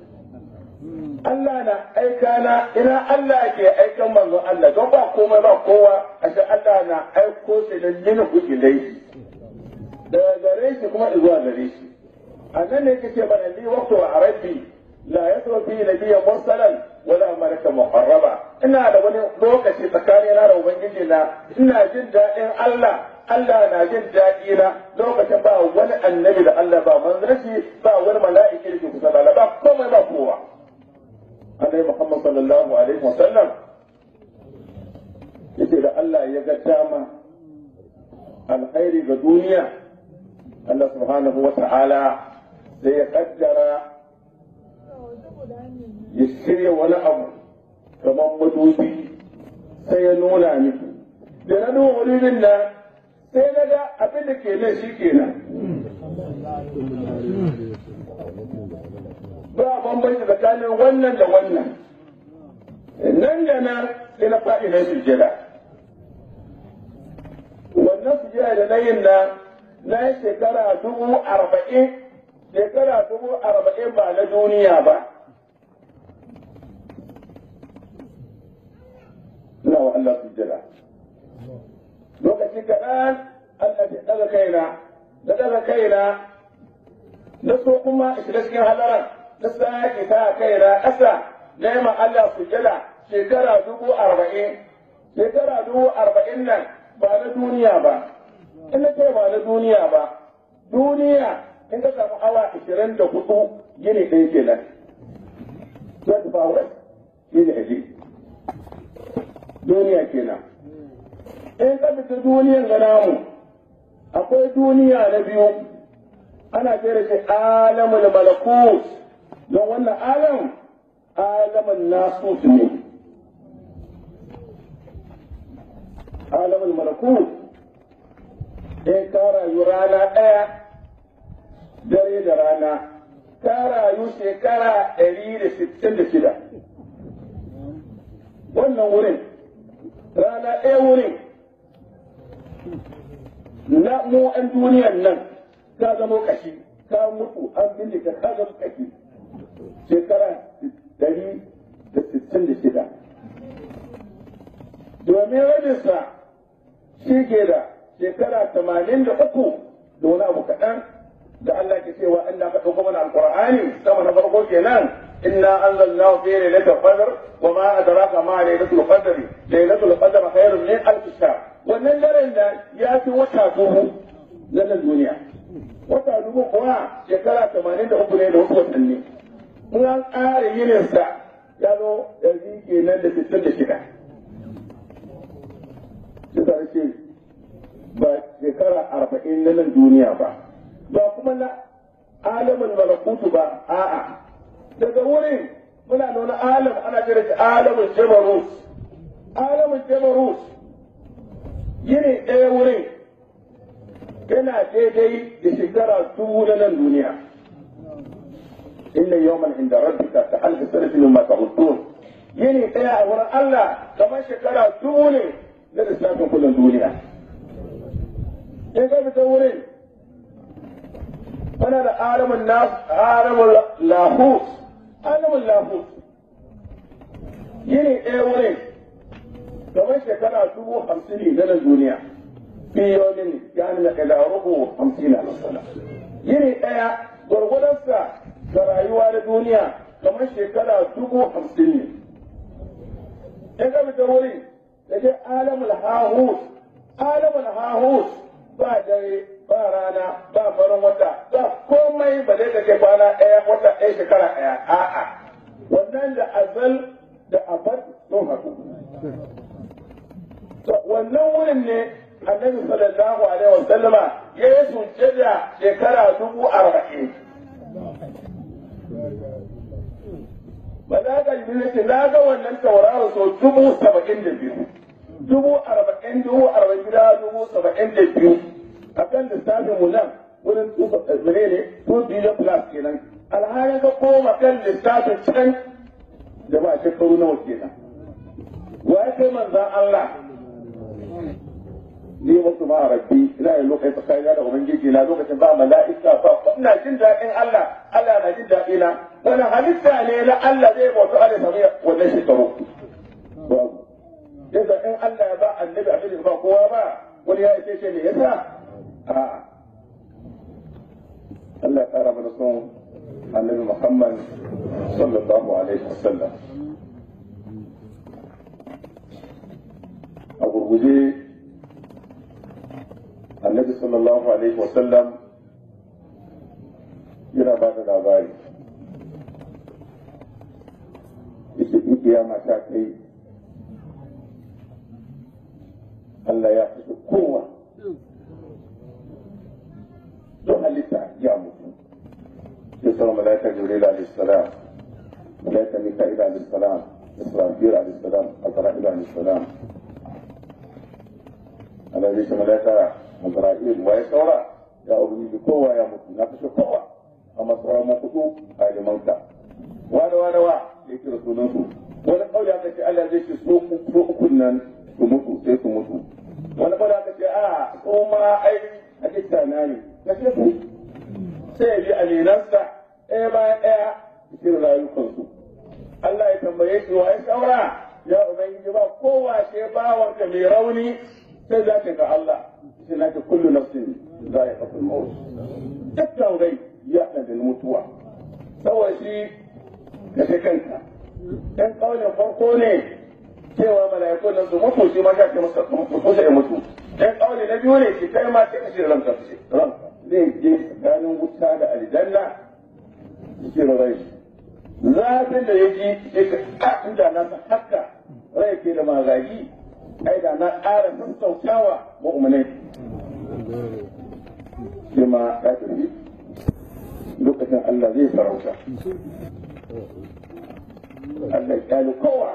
Allah na aika na ina Allah ke aikan manzon Allah don ba komai ba kowa ashe Allah na aiko shi da yin hujilai daga gare shi kuma zuwa gare shi a nan ne kake bana li waqtu wa arabi la yasru fi nabiyyan mursalan wala malaka muqarraba ina da wani lokaci tsakanina da ubangiji na ina jin daɗin Allah Allah na jin daɗi na lokacin ba wani annabi da Allah ba manzanci ba wani mala'iki da ke kusa da Allah ba komai ba kowa annabi Muhammad sallallahu alaihi wasallam yace da Allah ya ga dama alkhairi ga duniya Allah subhanahu wa ta'ala sai ya kaddara ya shirya wani abu kamar madubi sai ya nuna miki da na nuna madubin nan sai na ga abin da ke nan shi kenan ba bambanci tsakanin wannan da wannan nan da nan sai na faɗi na sujjada wannan sujjada da na yin nan na yi shekara dubu arba'in shekara dubu arba'in ba na duniya ba ina wa Allah sujjada lokaci kaɗan Allah ya ɗaga kaina da ɗaga kaina na so kuma shiga cikin halaran na sake ta kaina ƙasa na yi Allah sujjada shekara dubu arba'in shekara dubu arba'in nan ba na duniya ba in na ce ba na duniya ba duniya in ka samu awa ashirin da hudu gini ɗaya kenan zai tafi west shi ne aji duniya kenan in ka fita duniyan ga namu akwai duniya na biyu ana ce da shi alamul malakut don wannan alam alamun nasut ne alamul malakut in ka rayu rana ɗaya dare da rana ka rayu shekara ɗari da sittin da shida wannan wurin rana ɗaya wurin na mu an duniyan nan ka zama kashi ka mutu an bincika ka zama kashi shekara ɗari da sittin da shida domin rabinsa shi ke da shekara tamanin da uku da wani abu kaɗan da Allah ke cewa Allah ka ɗauko mana alƙur'ani sama na farko kenan inna anzalnahu fi lailatul qadr wa ma adraka ma lailatul qadr lailatul qadr khairun min alf shahr wannan daren da ya fi wata dubu na nan duniya wata dubu kuwa shekara tamanin da uku ne da wasu watanni in an ƙara yininsa ya zo yanzu kenan da sittin da shida shi ce ba shekara arba'in na nan duniya ba ba kuma na alamin malakutu ba a'a daga wurin muna da wani alam ana jira shi alamin jabarut alamin jabarut yini ɗaya wurin yana daidai da shekara dubu na nan duniya inna yawman inda rabbika ka alfi sanatin mimma ta'udun yini daya a wurin Allah kamar shekara dubu ne na lissafin kullum duniya in ka fita wurin kana da alamun nas alamun lahut alamun lahut yini ɗaya wurin kamar shekara dubu hamsin ne na duniya biyomin yani na ila rubu hamsin na masana yini ɗaya gwargwadonsa ga rayuwa na duniya kamar shekara dubu hamsin ne in ka fita wurin da ke alamul hahut alamul hahut ba dare ba rana ba farin wata ba komai ba zai take kwana ɗaya wata ɗaya shekara ɗaya a'a wannan da azal da abad sun haɗu wannan wurin ne annabi sallallahu alaihi wa sallama ya yi sujjada shekara dubu arba'in Malaka Jibril ce na ga wannan tauraro sau dubu saba'in da biyu. Dubu arba'in dubu arba'in gida dubu saba'in da biyu. A kan lissafin mu nan wurin mene ne two billion plus kenan. Alhalin ka koma kan lissafin can da ba shekaru nawa kenan. Wa ya kai manzan Allah? Ni wasu ma rabbi ina yin lokacin tsakanina da Ubangiji na lokacin ba mala'ika ba ina jin daɗin Allah Allah na jin daɗi na wani halitta ne na Allah zai bauta Allah sami wannan shekaru. Babu. Yasa in Allah ya ba annabi abin da ba kowa ba wani ya ce ce me yasa? A'a. Allah ya ƙara mana son annabi Muhammad sallallahu alaihi wasallam. A gurguje annabi sallallahu alaihi wasallam yana ba da labari yake in kiyama ta kai Allah ya fi kowa don halitta ya mutu sai sama malaika jibril alaihi salam malaika mika'il alaihi salam israfil alaihi salam azra'il alaihi salam Allah zai ce malaika azra'il wa ya saura ya ubangiji kowa ya mutu na kashe kowa amma sauran mu kudu a limanka wani wani wa ya kira sunan su wani kauli aka ce Allah zai ce so so ukun nan su mutu sai su mutu wani kauli aka ce a so ma ai a kitta na ne kashe su sai ya bi alinansa ɗaya bayan ɗaya cikin rayukansu Allah ya tambaye shi wa ya saura ya ubangiji ba kowa ce bawanka mai rauni sai za ka ga Allah sai na kullu nafsin za ya kafin maut dukkan rai ya da mutuwa saboda shi kashe kanka dan kaulin farko ne cewa mala'iku nan su mutu shi ma ka ce masa mutu sai mutu dan kauli na biyu ne shi kai ma sai kashe ranka kashe ranka zai je tsakanin wuta da aljanna cikin rai zafin da ya ji sai ka inda na san haka rai ke da magagi ai da na ƙara sassautawa mu'minai shi ma ya tafi lokacin Allah zai farauta Allah ya kowa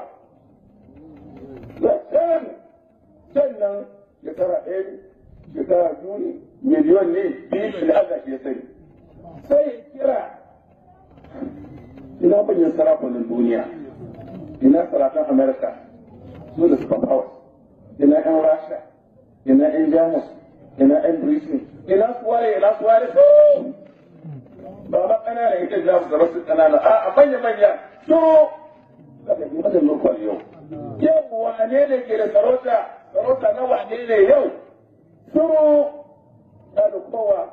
zaton sannan shekara ɗaya ne shekara biyu ne miliyon ne biyu da Allah ke sani sai ya kira ina manyan sarakunan duniya ina sarakan Amerika su da suka hawa ina yan Rasha ina yan Jamus ina yan Britain ina suwaye ina suwaye su ba ma ƙanana ita za su zama su ƙanana a manya manya su daga yi mazan lokal yau yau wane ne ke da sarauta sarauta na wane ne yau suru ya da kowa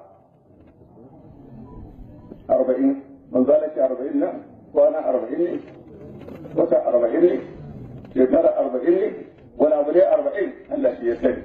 arba'in manzo Allah ce arba'in nan kwana arba'in ne wata arba'in ne shekara arba'in ne wani abu ne arba'in Allah shi ya sani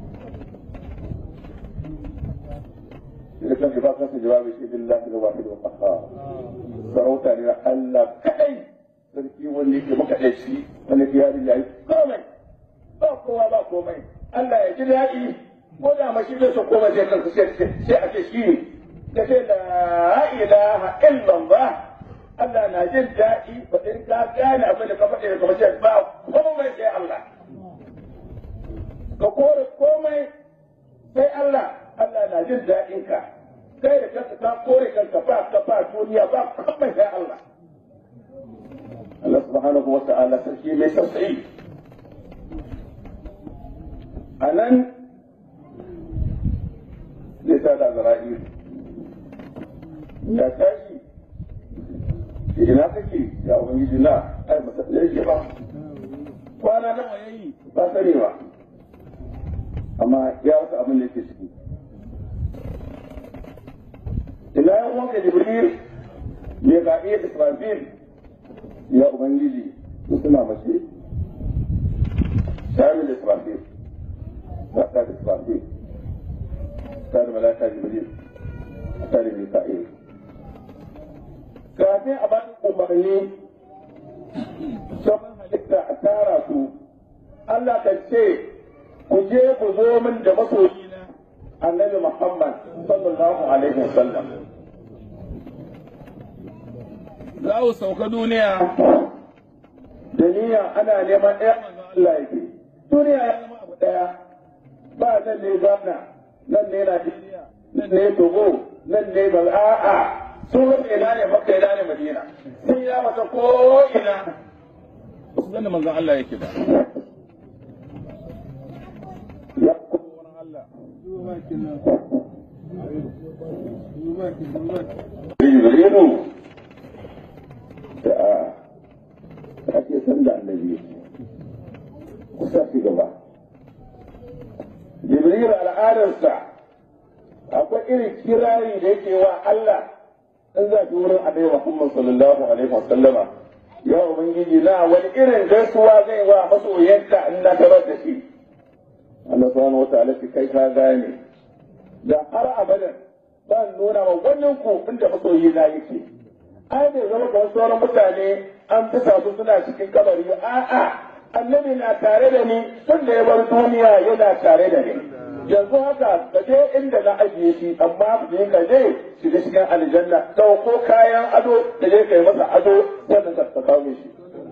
da kan ba kansa jawabi shi billahi da wahid wa qahhar sarauta ne Allah kadai sarki wanda yake maka da shi wanda ya yi yayi komai ba kowa ba komai Allah ya ji daɗi ko da mashi da su koma sai kanka sai a ce shi ne ka ce la ilaha illallah Allah na jin daɗi ba in ka gane abin da ka faɗi da kuma ce ba komai sai Allah ka kore komai sai Allah Allah na jin daɗin ka kai da kanka ka kore kanka ba ka ba duniya ba kamar sai Allah Allah subhanahu wa ta'ala sarki mai tausayi a nan zai ta da zara'i ya tashi ina kake ya ubangiji na ai masa yake ba kwana nawa yayi ba sani ba amma ya rasa abin da yake ciki ina yan wanka jibril ya ga iya israfil ya ubangiji su suna mace shamil israfil ba ta da israfil ta da malaka jibril ta da mika'il kafin a bani umarni sauran halitta a tara su Allah ka ce ku je ku zo min da masoyina annabi Muhammad sallallahu alaihi wasallam za ku sauka duniya da niyya ana neman ɗaya manzo Allah yake duniya ya zama abu ɗaya ba nan ne Ghana nan ne Najeriya nan ne Togo nan ne Bal'a'a sun rufe ina ne Makka ina ne Madina sun ya mata ko ina su gane manzo Allah yake ba ya kuma Allah Jibrilu da ake san da annabi kusa shi gaba Jibril al'adarsa akwai irin kirari da yake wa Allah in za ki wurin annabi Muhammad sallallahu alaihi wasallama ya ubangiji na wani irin gaisuwa zai wa masoyanka in na tarar da shi Allah subhanahu wa ta'ala kai ka gane da har abadan ba nuna wa wannan ku inda masoyi na yake ai bai zama kamar sauran mutane an fi su suna cikin kabari a'a annabi na tare da ni tun da ya bar duniya yana tare da ni yanzu haka ka je inda na ajiye shi amma je ka je shiga cikin aljanna dauko kayan ado da je ka yi masa ado sannan ka kawo shi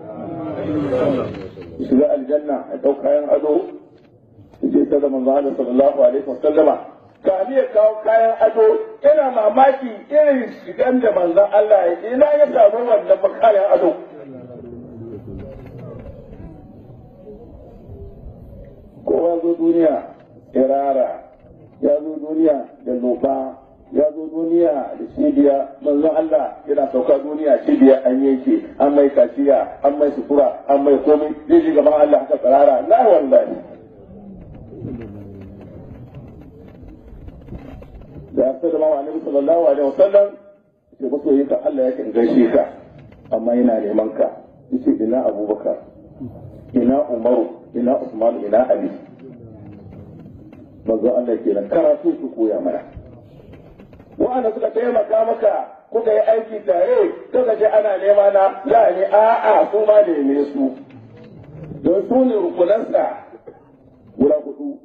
shiga aljanna a dau kayan ado je ta da manzo Allah sallallahu alaihi wasallama kami ya kawo kayan ado ina mamaki irin shigan da manzon Allah ya ina ya samu wannan kayan ado kowa zo duniya irara ya zo duniya da loba ya zo duniya da cibiya manzon Allah yana sauka duniya cibiya an yanke an mai kaciya an mai sutura an mai komai zai ji gaban Allah haka tsarara la wallahi da ya sallama wa annabi sallallahu alaihi wasallam ce masoyin ka Allah yakan gaishe ka amma yana neman ka yace ina Abubakar ina Umaru ina Usman ina Ali manzo Allah kenan karatu su koya mana wa'anda suka taimaka maka kuka yi aiki tare kuka je ana nema na za ne a'a su ma neme su don su ne rukunansa guda hudu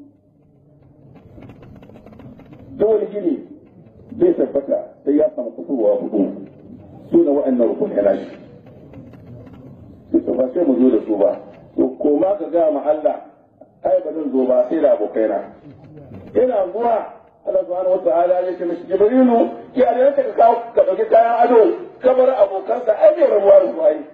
dole gini zai tabbata sai ya samu kusurwa hudu su ne wa'annan rukun yana shi su ba sai mu zo da su ba to koma ka ga ma Allah ai ba zan zo ba sai da abokaina ina zuwa Allah subhanahu wa ta'ala ya ce mishi Jibrilu ya da ka kawo ka dauki kayan ado kamar abokansa ai bai rabuwa da su ai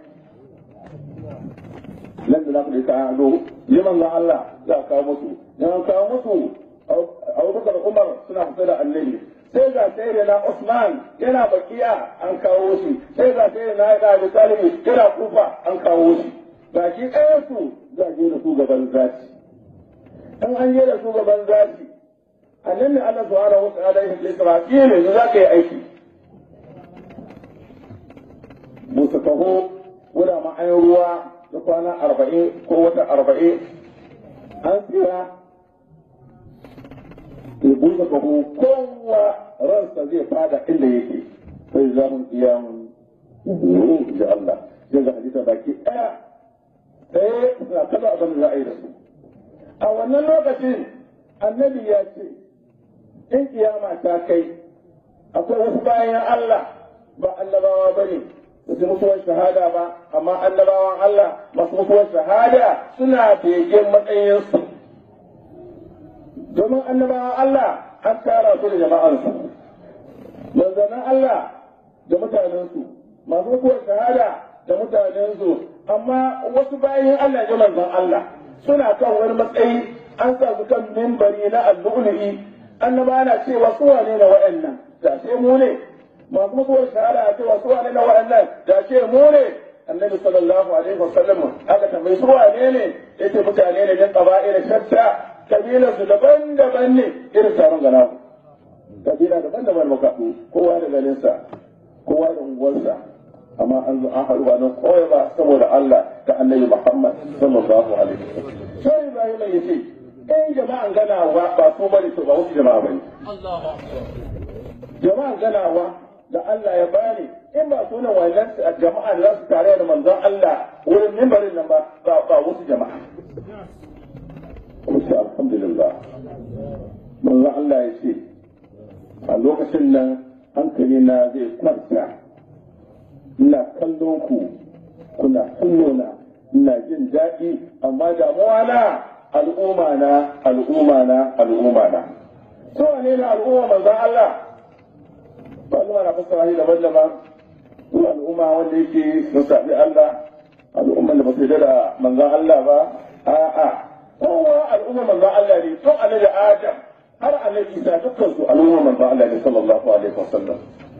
nan da na kuɗi kayan ado liman ga Allah za a kawo musu in kawo musu abubakar umar suna fita da annabi sai ga sai da na usman yana bakiya an kawo shi sai ga sai da na da abu talibi yana kufa an kawo shi ga shi ɗaya su za je da su gaban zati in an je da su gaban zati annabi Allah subhanahu wa ta'ala ya ce Isra'il ne za ka yi aiki musu taho wuda ma'ayin ruwa da kwana arba'in ko wata arba'in an tsira ya buɗe ƙaho kowa ransa zai fada inda yake sai za mu iya mun da Allah sai ga hadisa baki ɗaya sai suna kaza abin da za a yi da su a wannan lokacin annabi ya ce in kiyama ta kai akwai wasu bayan Allah ba annabawa ba ne ba su mutuwar shahada ba amma annabawan Allah masu mutuwar shahada suna begen matsayinsu domin annabawan Allah an tara su da jama'ansu manzanan Allah da mutanensu masu mutuwar shahada da mutanensu amma wasu bayan Allah ya manzan Allah suna kan wani matsayi an sa su kan mimbari na allu'ulu'i annaba na cewa su wane na wa'annan da ce mu ne masu mutuwar shahada a cewa su wane na wa'annan da ce mu ne annabi sallallahu alaihi wasallam aka tambayi su wane ne yace mutane ne min qaba'ila shatta kabilar su daban-daban ne irin taron gana kabila daban-daban muka kowa da ganinsa kowa da unguwarsa amma an zo an haɗu ba don kawai ba saboda Allah da annabi Muhammad sallallahu alaihi wasallam sai Ibrahim ya ce in jama'an ganawa ba su bane to ba wasu jama'a bane jama'an ganawa da Allah ya bani in ba sunan wannan jama'a da za su tare da manzon Allah wurin mimbarin nan ba ba wasu jama'a kuma alhamdulillah manzon Allah ya ce a lokacin nan hankali na zai kwanta ina kallon ku kuna kallo na ina jin daɗi amma damuwa na al'umma na al'umma na al'umma na so ne na al'umma manzon Allah al'umma na fassara shi daban-daban ko al'umma wanda yake sun sami Allah al'umma da ba su da manzon Allah ba a'a kowa al'umma manzon Allah ne to annabi Adam har annabi Isa dukkan su al'umma manzon Allah ne sallallahu alaihi wasallam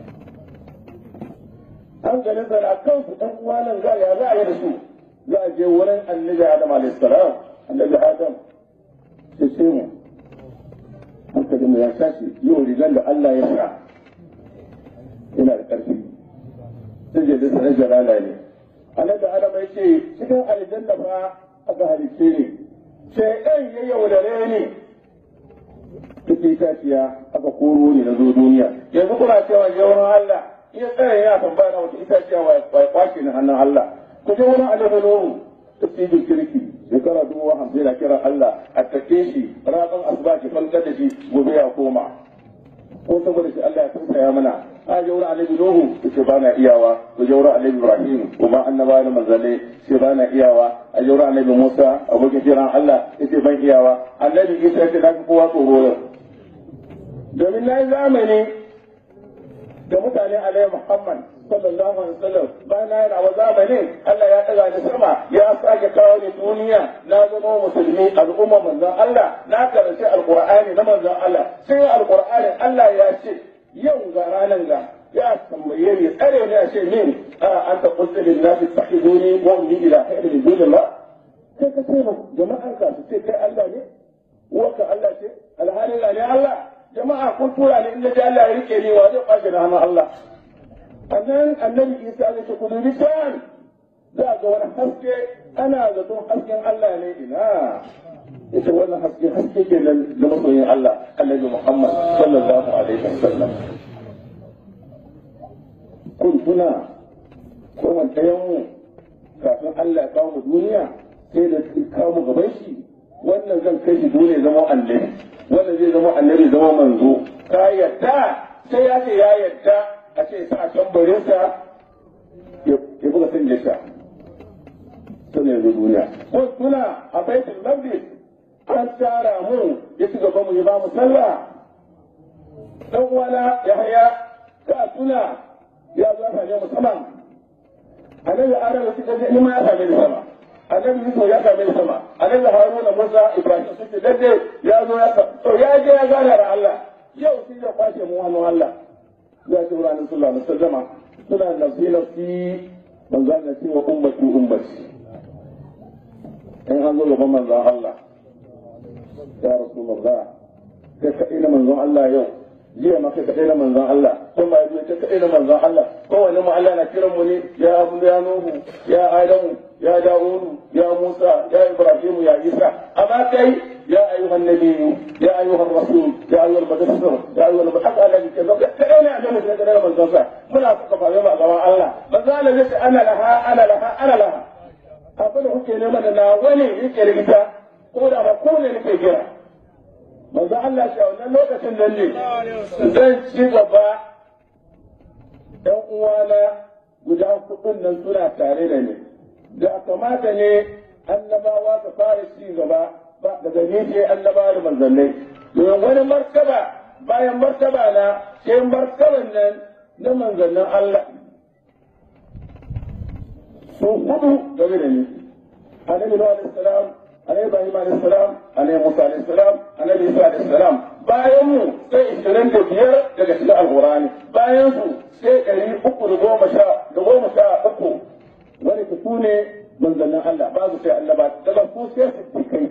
hankalin sa na kansu ɗan uwanan za ya za a yi da su za a je wurin annabi Adam alaihi salam annabi Adam sai sai mu hankalin mu ya tashi yau rigan da Allah ya sa yana da ƙarfi sai je da sanar jalala ne annabi Adam ya ce cikin aljanna fa aka halice ne sai ɗan ya yaudare ne take itaciya aka koro ne na zo duniya yanzu kuna cewa yawan Allah iya tsaya ya tambaya na wata itaciya wa ya kwace ni hannun Allah ku je wurin annabi Nuhu tafsirin kirki shekara dubu hamsin na kiran Allah a take shi ranar asuba ki falkar da shi gobe ya koma ko saboda shi Allah ya tausaya mana a je wurin annabi Nuhu ce ba na iyawa ku je wurin annabi Ibrahim kuma annabawa da manzanni ce ba na iyawa a je wurin annabi Musa abokin kiran Allah ce ban iyawa annabi Isa ce na fi kowa tsoro yau domin na yi zamani da mutane alaihi Muhammad sallallahu alaihi wasallam bayan na yana wa zamanin Allah ya daga ni sama ya sake kawo ni duniya na zama musulmi al'umma manzon Allah na karanci alqur'ani na manzon Allah sai alqur'ani Allah ya ce yau ga ranan ga ya tambaye ni tsare ne a ce min a an ta qulta lin nas ittakhiduni wa ummi ila khayri min dunillah sai ka ce jama'ar ka su ce kai Allah ne uwarka Allah ce alhalin ne Allah jama'a kun tura ni inda Allah ya rike ni wa zai kwashe na hannun Allah annan annabi Isa zai ce ku dubi can za ga wani haske ana zaton hasken Allah ne ina ita wannan haske haske ke nan da masoyin Allah annabi Muhammad sallallahu alaihi wasallam kun tuna ko wanda mu kafin Allah ya kawo mu duniya sai da kawo mu gaban shi wannan zan kai shi dole zama annabi wanda zai zama annabi zama manzo ka yadda sai ya ce ya yadda a ce sa a tambarinsa ya buga sun jisa sun yanzu duniya ko suna a baitul maqdis an tara mu ya ci gaba mu yi ba mu sallah dan wala ya haya ka suna ya zo ka ne musamman annabi adam ya ci gaba ni ma ya same ni sama annabi Yusuf ya same sama annabi Haruna Musa Ibrahim suke dade ya zo ya to ya je ya gana da Allah yau shi ya kwashe mu wannan Allah ya ce wa Annabi sallallahu alaihi wasallam suna nafsi nafsi manzo Allah ce wa ummati ummati in an zo gaban manzon Allah ya Rasulullah kai ka ina manzon Allah yau jiya ma kai ka ina manzon Allah kun ba yi kai ka ina manzon Allah kowane mu Allah na kiran mu ne ya Abu ya Nuhu ya Adamu يا داوود يا موسى يا إبراهيم يا عيسى أما كي يا أيها النبي يا أيها الرسول يا أيها المدثر يا أيها المحق الذي كذب كأين أعلم لك أنا من ذنبه من أفقف يوم أغوى الله فقال لك أنا لها أنا لها أنا لها أقول لك لمن أنا ولي يكي لك قول أنا قول لك جرى manzo Allah shi a wannan lokacin nan ne zan ci gaba ɗan uwana guda kuɗin nan suna tare da ni da kamata ne annabawa su fara ci gaba ba daga ni ce annabawa da manzannai domin wani martaba bayan martaba na sai martaban nan na manzannin Allah su hudu game da ni annabi Nuhu alaihi salam annabi Ibrahim alaihi salam annabi Musa alaihi salam annabi Isa alaihi salam bayan mu sai ishirin da biyar daga cikin alqur'ani bayan su sai ɗari uku da goma sha da goma sha uku wani su ne manzannin Allah babu sai annaba daga su sai su kai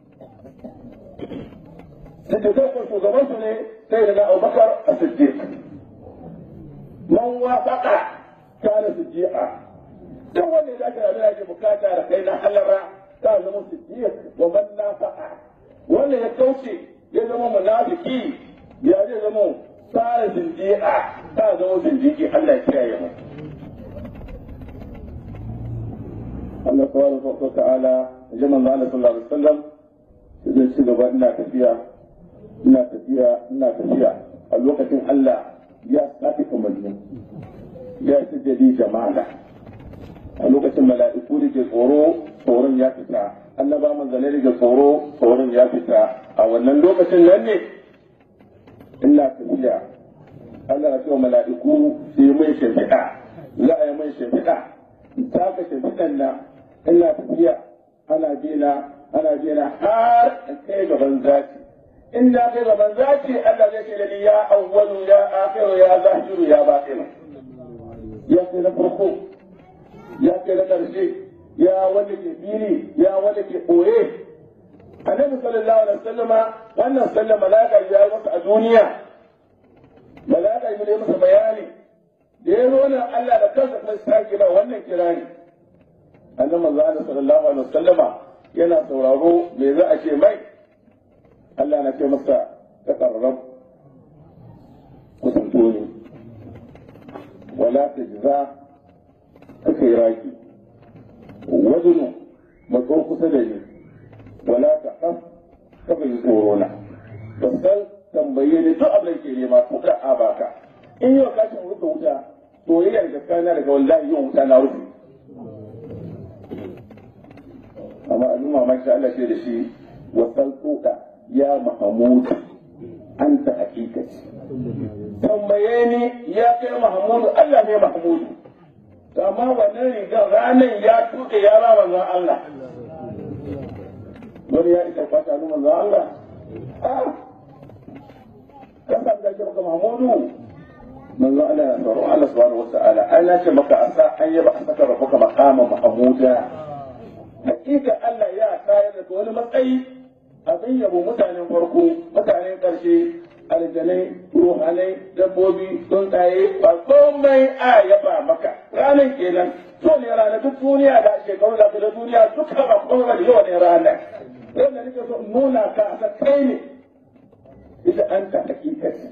siddiqai ko shugaban su ne sai daga Abubakar as-Siddiq man wafaqa kana siddiqa duk wanda ya dace da ake bukata da kai na halara ta zama siddiq wa man nafaqa wanda ya kauce ya zama munafiki ya zai zama tsara zindiqa ta zama zindiki Allah ya kiyaye mu Allah subhanahu wa ta'ala ya manzo Allah sallallahu alaihi wasallam zai ci gaba ina tafiya ina tafiya ina tafiya a lokacin Allah ya sake kamanni ya ci jadi jama'a a lokacin mala'iku da ke tsoro tsoron ya fita annaba manzanai da ke tsoro tsoron ya fita a wannan lokacin nan ne ina tafiya Allah ya ce wa mala'iku su yi mai shimfiɗa za a yi mai shimfiɗa taka shimfiɗan na ina tafiya ana bina ana bina har in kai gaban zaki in na kai gaban zaki Allah zai ce da ni ya awwalu ya akhiru ya zahiru ya batinu ya kai na farko ya kai na ƙarshe ya wanda ke fili ya wanda ke ɓoye annabi sallallahu alaihi wasallama wannan sallan malaka ya yi masa a duniya malaka ya yi masa bayani da ya zo nan Allah da kansa kuma sake ba wannan kirani annabi manzo Allah sallallahu alaihi wasallama yana sauraro me za a ce mai Allah na ce masa taqarrab kusanto ne wala tajza kake raki wajinu matso kusa da ni wala ta kaf kafa yi tsoro na basal tambaye ni duk abin ke nema kuka a baka in yau ka rufe wuta soyayyar gaskiya daga wallahi yau wuta na rufe amma abin mamaki Allah ce da shi wasal tsoka ya mahamud anta hakikati tambaye ni ya kai mahamudu Allah ne mahamudu amma wannan rigar ranar ya tuke ya ba manzon Allah wani ya isa kwata ni manzon Allah kan san da ke maka Mahmudu manzon Allah ya tsaro Allah subhanahu wa ta'ala an ya ce maka asa an yaba a saka rabbuka maqama mahmuda hakika Allah ya tayar da wani matsayi abin yabo mutanen farko mutanen karshe aljanai ruhanai dabbobi tsuntsaye ba komai a yaba maka ranar kenan so ne rana duk duniya da shekaru da da duniya duka ba komai da yau ne rana wanda nake so nuna ka a kai ne ita an ta hakikati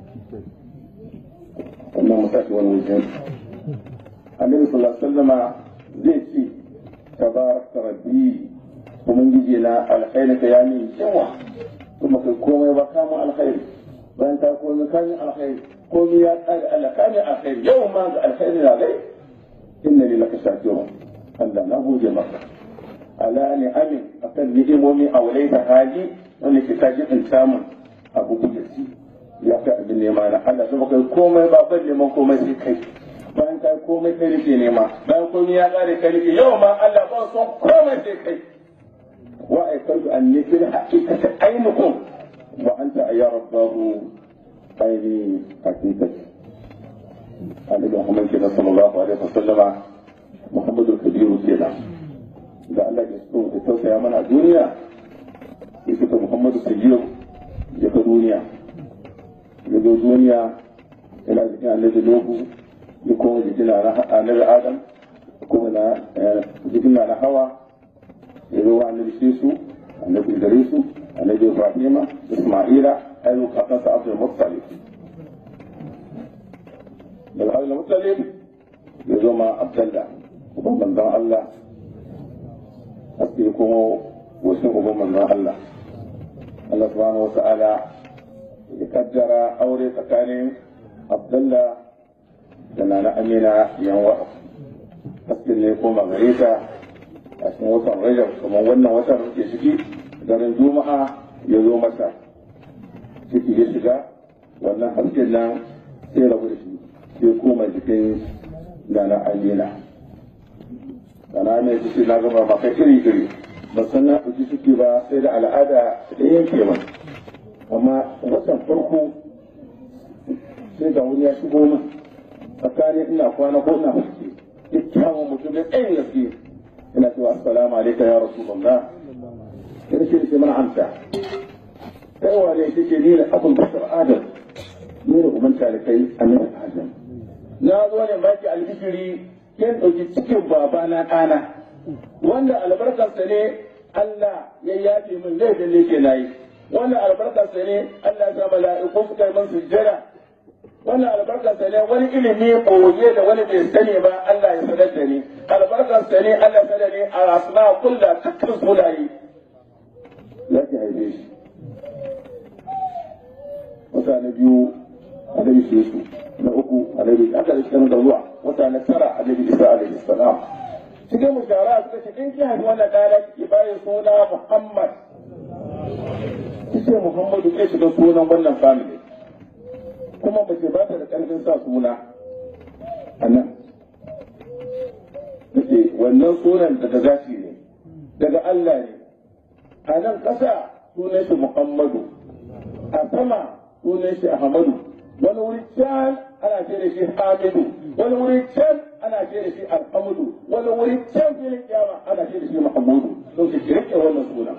wannan mutashi wani wajen annabi sallallahu alaihi wasallama zai ce tabarakta rabbi ubangiji na alkhairi ka ya min yawa kuma kai komai ba kama alkhairi bayan ta komai kamin alkhairi komai ya tsare Allah kamin alkhairi yau ma ga alkhairi na gai inna li laka shakirun Allah na gode maka ala ni amin akan ni'imomi a wulai da hali wanda ke ta jin samun abu gujeji ya kai abin nema na Allah sai kai komai ba ban neman komai sai kai bayan kai komai kai rike nema bayan komai ya kare kai rike yau ma Allah ba son komai sai kai wa aikantu anni fil haqiqati ainukum وأنت يا رباه أيدي حقيقتي النبي محمد كده صلى الله عليه وسلم محمد الكبير كده da Allah ya so ya tausaya mana a duniya ya fita Muhammadu Sajiyar ya ga duniya ya zo duniya yana jikin annabi Nuhu ya koma jikin annabi Adam ya koma na jikin na Hawa ya zo wa annabi Shesu annabi Idrisu annabi Ibrahima Isma'ila ayu kakansa Abdul Muttalib daga Abdul Muttalib ya zo ma Abdullah uban manzon Allah haske kuma wasu uban manzon Allah Allah subhanahu wa ta'ala ya kaddara aure tsakanin Abdullah da Nana Amina yanwa hasken ne koma gare ta a cikin watan Rajab kamar wannan watan da ke ciki daren Juma'a ya zo masa ciki ya shiga wannan hasken nan sai rabu da shi sai koma jikin nana amina nana amina ta ce na gama maka iri iri ba san na ɗauki ciki ba sai da al'ada da yanke min amma watan farko sai ga wani ya shigo min tsakanin ina kwana ko ina fuske kyakkyawan mutum da ɗayan gaske ina cewa assalamu alaikum ya rasulullah ina ce ce mana amsa kai wa ne kike ni da abun bashar adam ni da uban talikai annabi adam na zo ne baki albishiri kin ɗauki cikin babana ɗana wanda albarkarsa ne Allah ya yafe min laifin da yake nayi wannan albarkarsa ne Allah ya sa mala'iku suka yi min sujjada wannan albarkarsa ne wani ilimi koye da wani bai sani ba Allah ya sanar da ni albarkarsa ne Allah ya sanar da ni a asma kulla dukkan sunaye ya ki haife shi wata na biyu annabi Yesu na uku annabi aka da cikin da zuwa wata na tara annabi Isa alaihi salam cikin mushara suka ce in ki haifi wannan ɗana ki bayan suna Muhammad kike Muhammadu ke shiga sunan wannan family kuma mace ba ta da ƙarfin sa suna a nan take wannan sunan daga gashi ne daga Allah ne a nan ƙasa sunan shi Muhammadu a sama sunan shi Ahmadu wani wuri can ana ce da shi Hamidu wani wuri can ana ce da shi Alhamdu wani wuri can filin kiyama ana ce da shi Muhammadu don su rike wannan sunan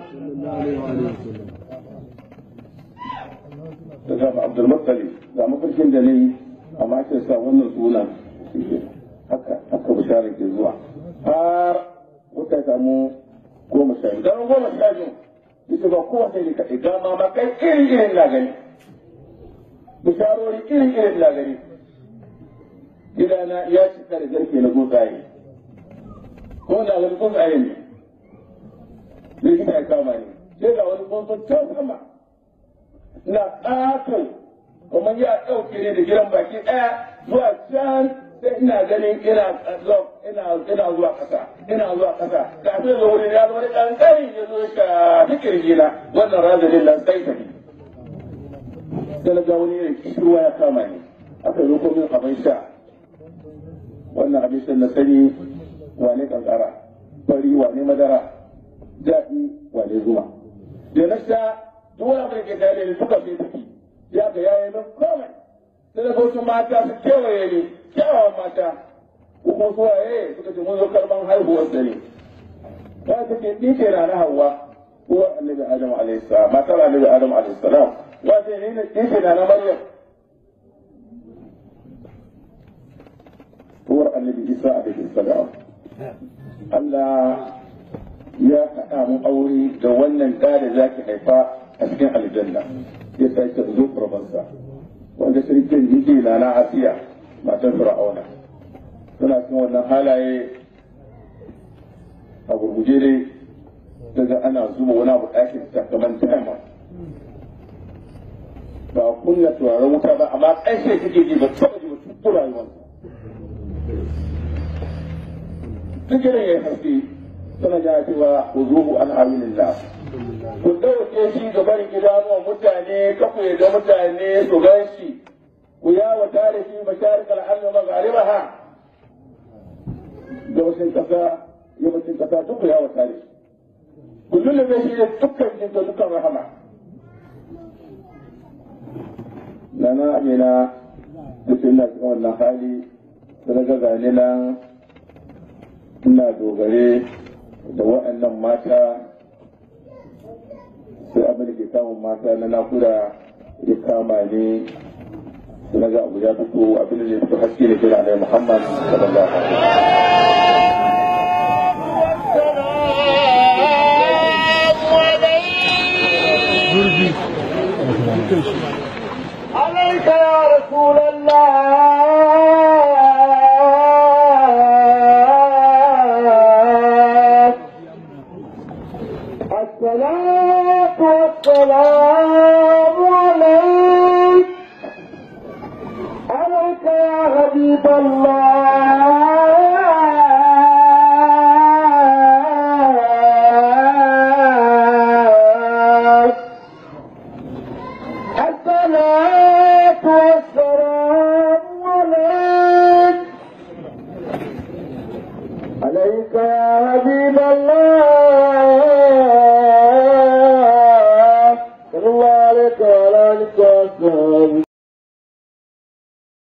daga Abdul Muttalib ga mafarkin da nayi amma sai sa wannan sunan haka haka bishara ke zuwa har wata samu goma sha biyu dan goma sha biyu ita ba kowace ne kaɗai ga mama kai irin irin na gani bisharori irin irin na gani gidana ya cika da garke na gutsaye ko na wani gutsaye ne likita ya kama ni sai ga wani tsuntsun can sama na ƙato kuma ya ɗauke ne da gidan baki ɗaya zuwa can sai ina ganin ina ina ina zuwa ƙasa ina zuwa ƙasa kafin da wurin ya zama da ƙanƙani ya zo ka fikir gina wannan razalin lan sai tafi sai na ga wani irin kishirwa ya kama ni aka zo ko min abin sha wannan abin sha na sani wane kankara fari wane madara daɗi wane zuma da na sha duk wani abin da ke tare da suka fi tafi ya ga yayi min komai sai da wasu mata su kewaye ni kyawawan mata ko kuma su waye suka ce mun zo karban haihuwar da ne ya ta ce ni ce na na hawa uwar annabi adam alaihi salam matar annabi adam alaihi salam wa ce ni ni ce na na maryam uwar annabi isa alaihi salam Allah ya haɗa mu aure da wannan ɗa da zaki haifa a cikin aljanna ya sake zo farfansa wanda shirkin yake na na asiya matan fir'auna suna cikin wannan halaye a gurguje dai daga ana zuba wani abu ɗakin sakaman taima ba kunna turaren wuta ba amma ƙarshe kake ji ba taɓa ji ba tuttu rayuwarsa sigirin ya yi haske suna ja cewa ku zuhu an amilillah ku ɗauke shi ga barin idanuwan mutane kafu ya ga mutane su gan shi ku yawa tare shi masharik al'alma maghariba ha gabashin ƙasa yammacin ƙasa duk ku yawa tare shi ku lullube shi da dukkan jinta dukkan rahama nana amina duk ina cikin wannan hali da ga gane nan ina dogare da waɗannan mata sai abin da ke samun mata na nakuda ya kama ne sai na ga abu ya fito abin da ya fito haske da kira alai muhammad sallallahu alaihi عليك يا رسول الله الصلاة والسلام عليك عليك يا حبيب الله الصلاة يا حبيب الله صلى الله عليك وعلى آلك وأصحابك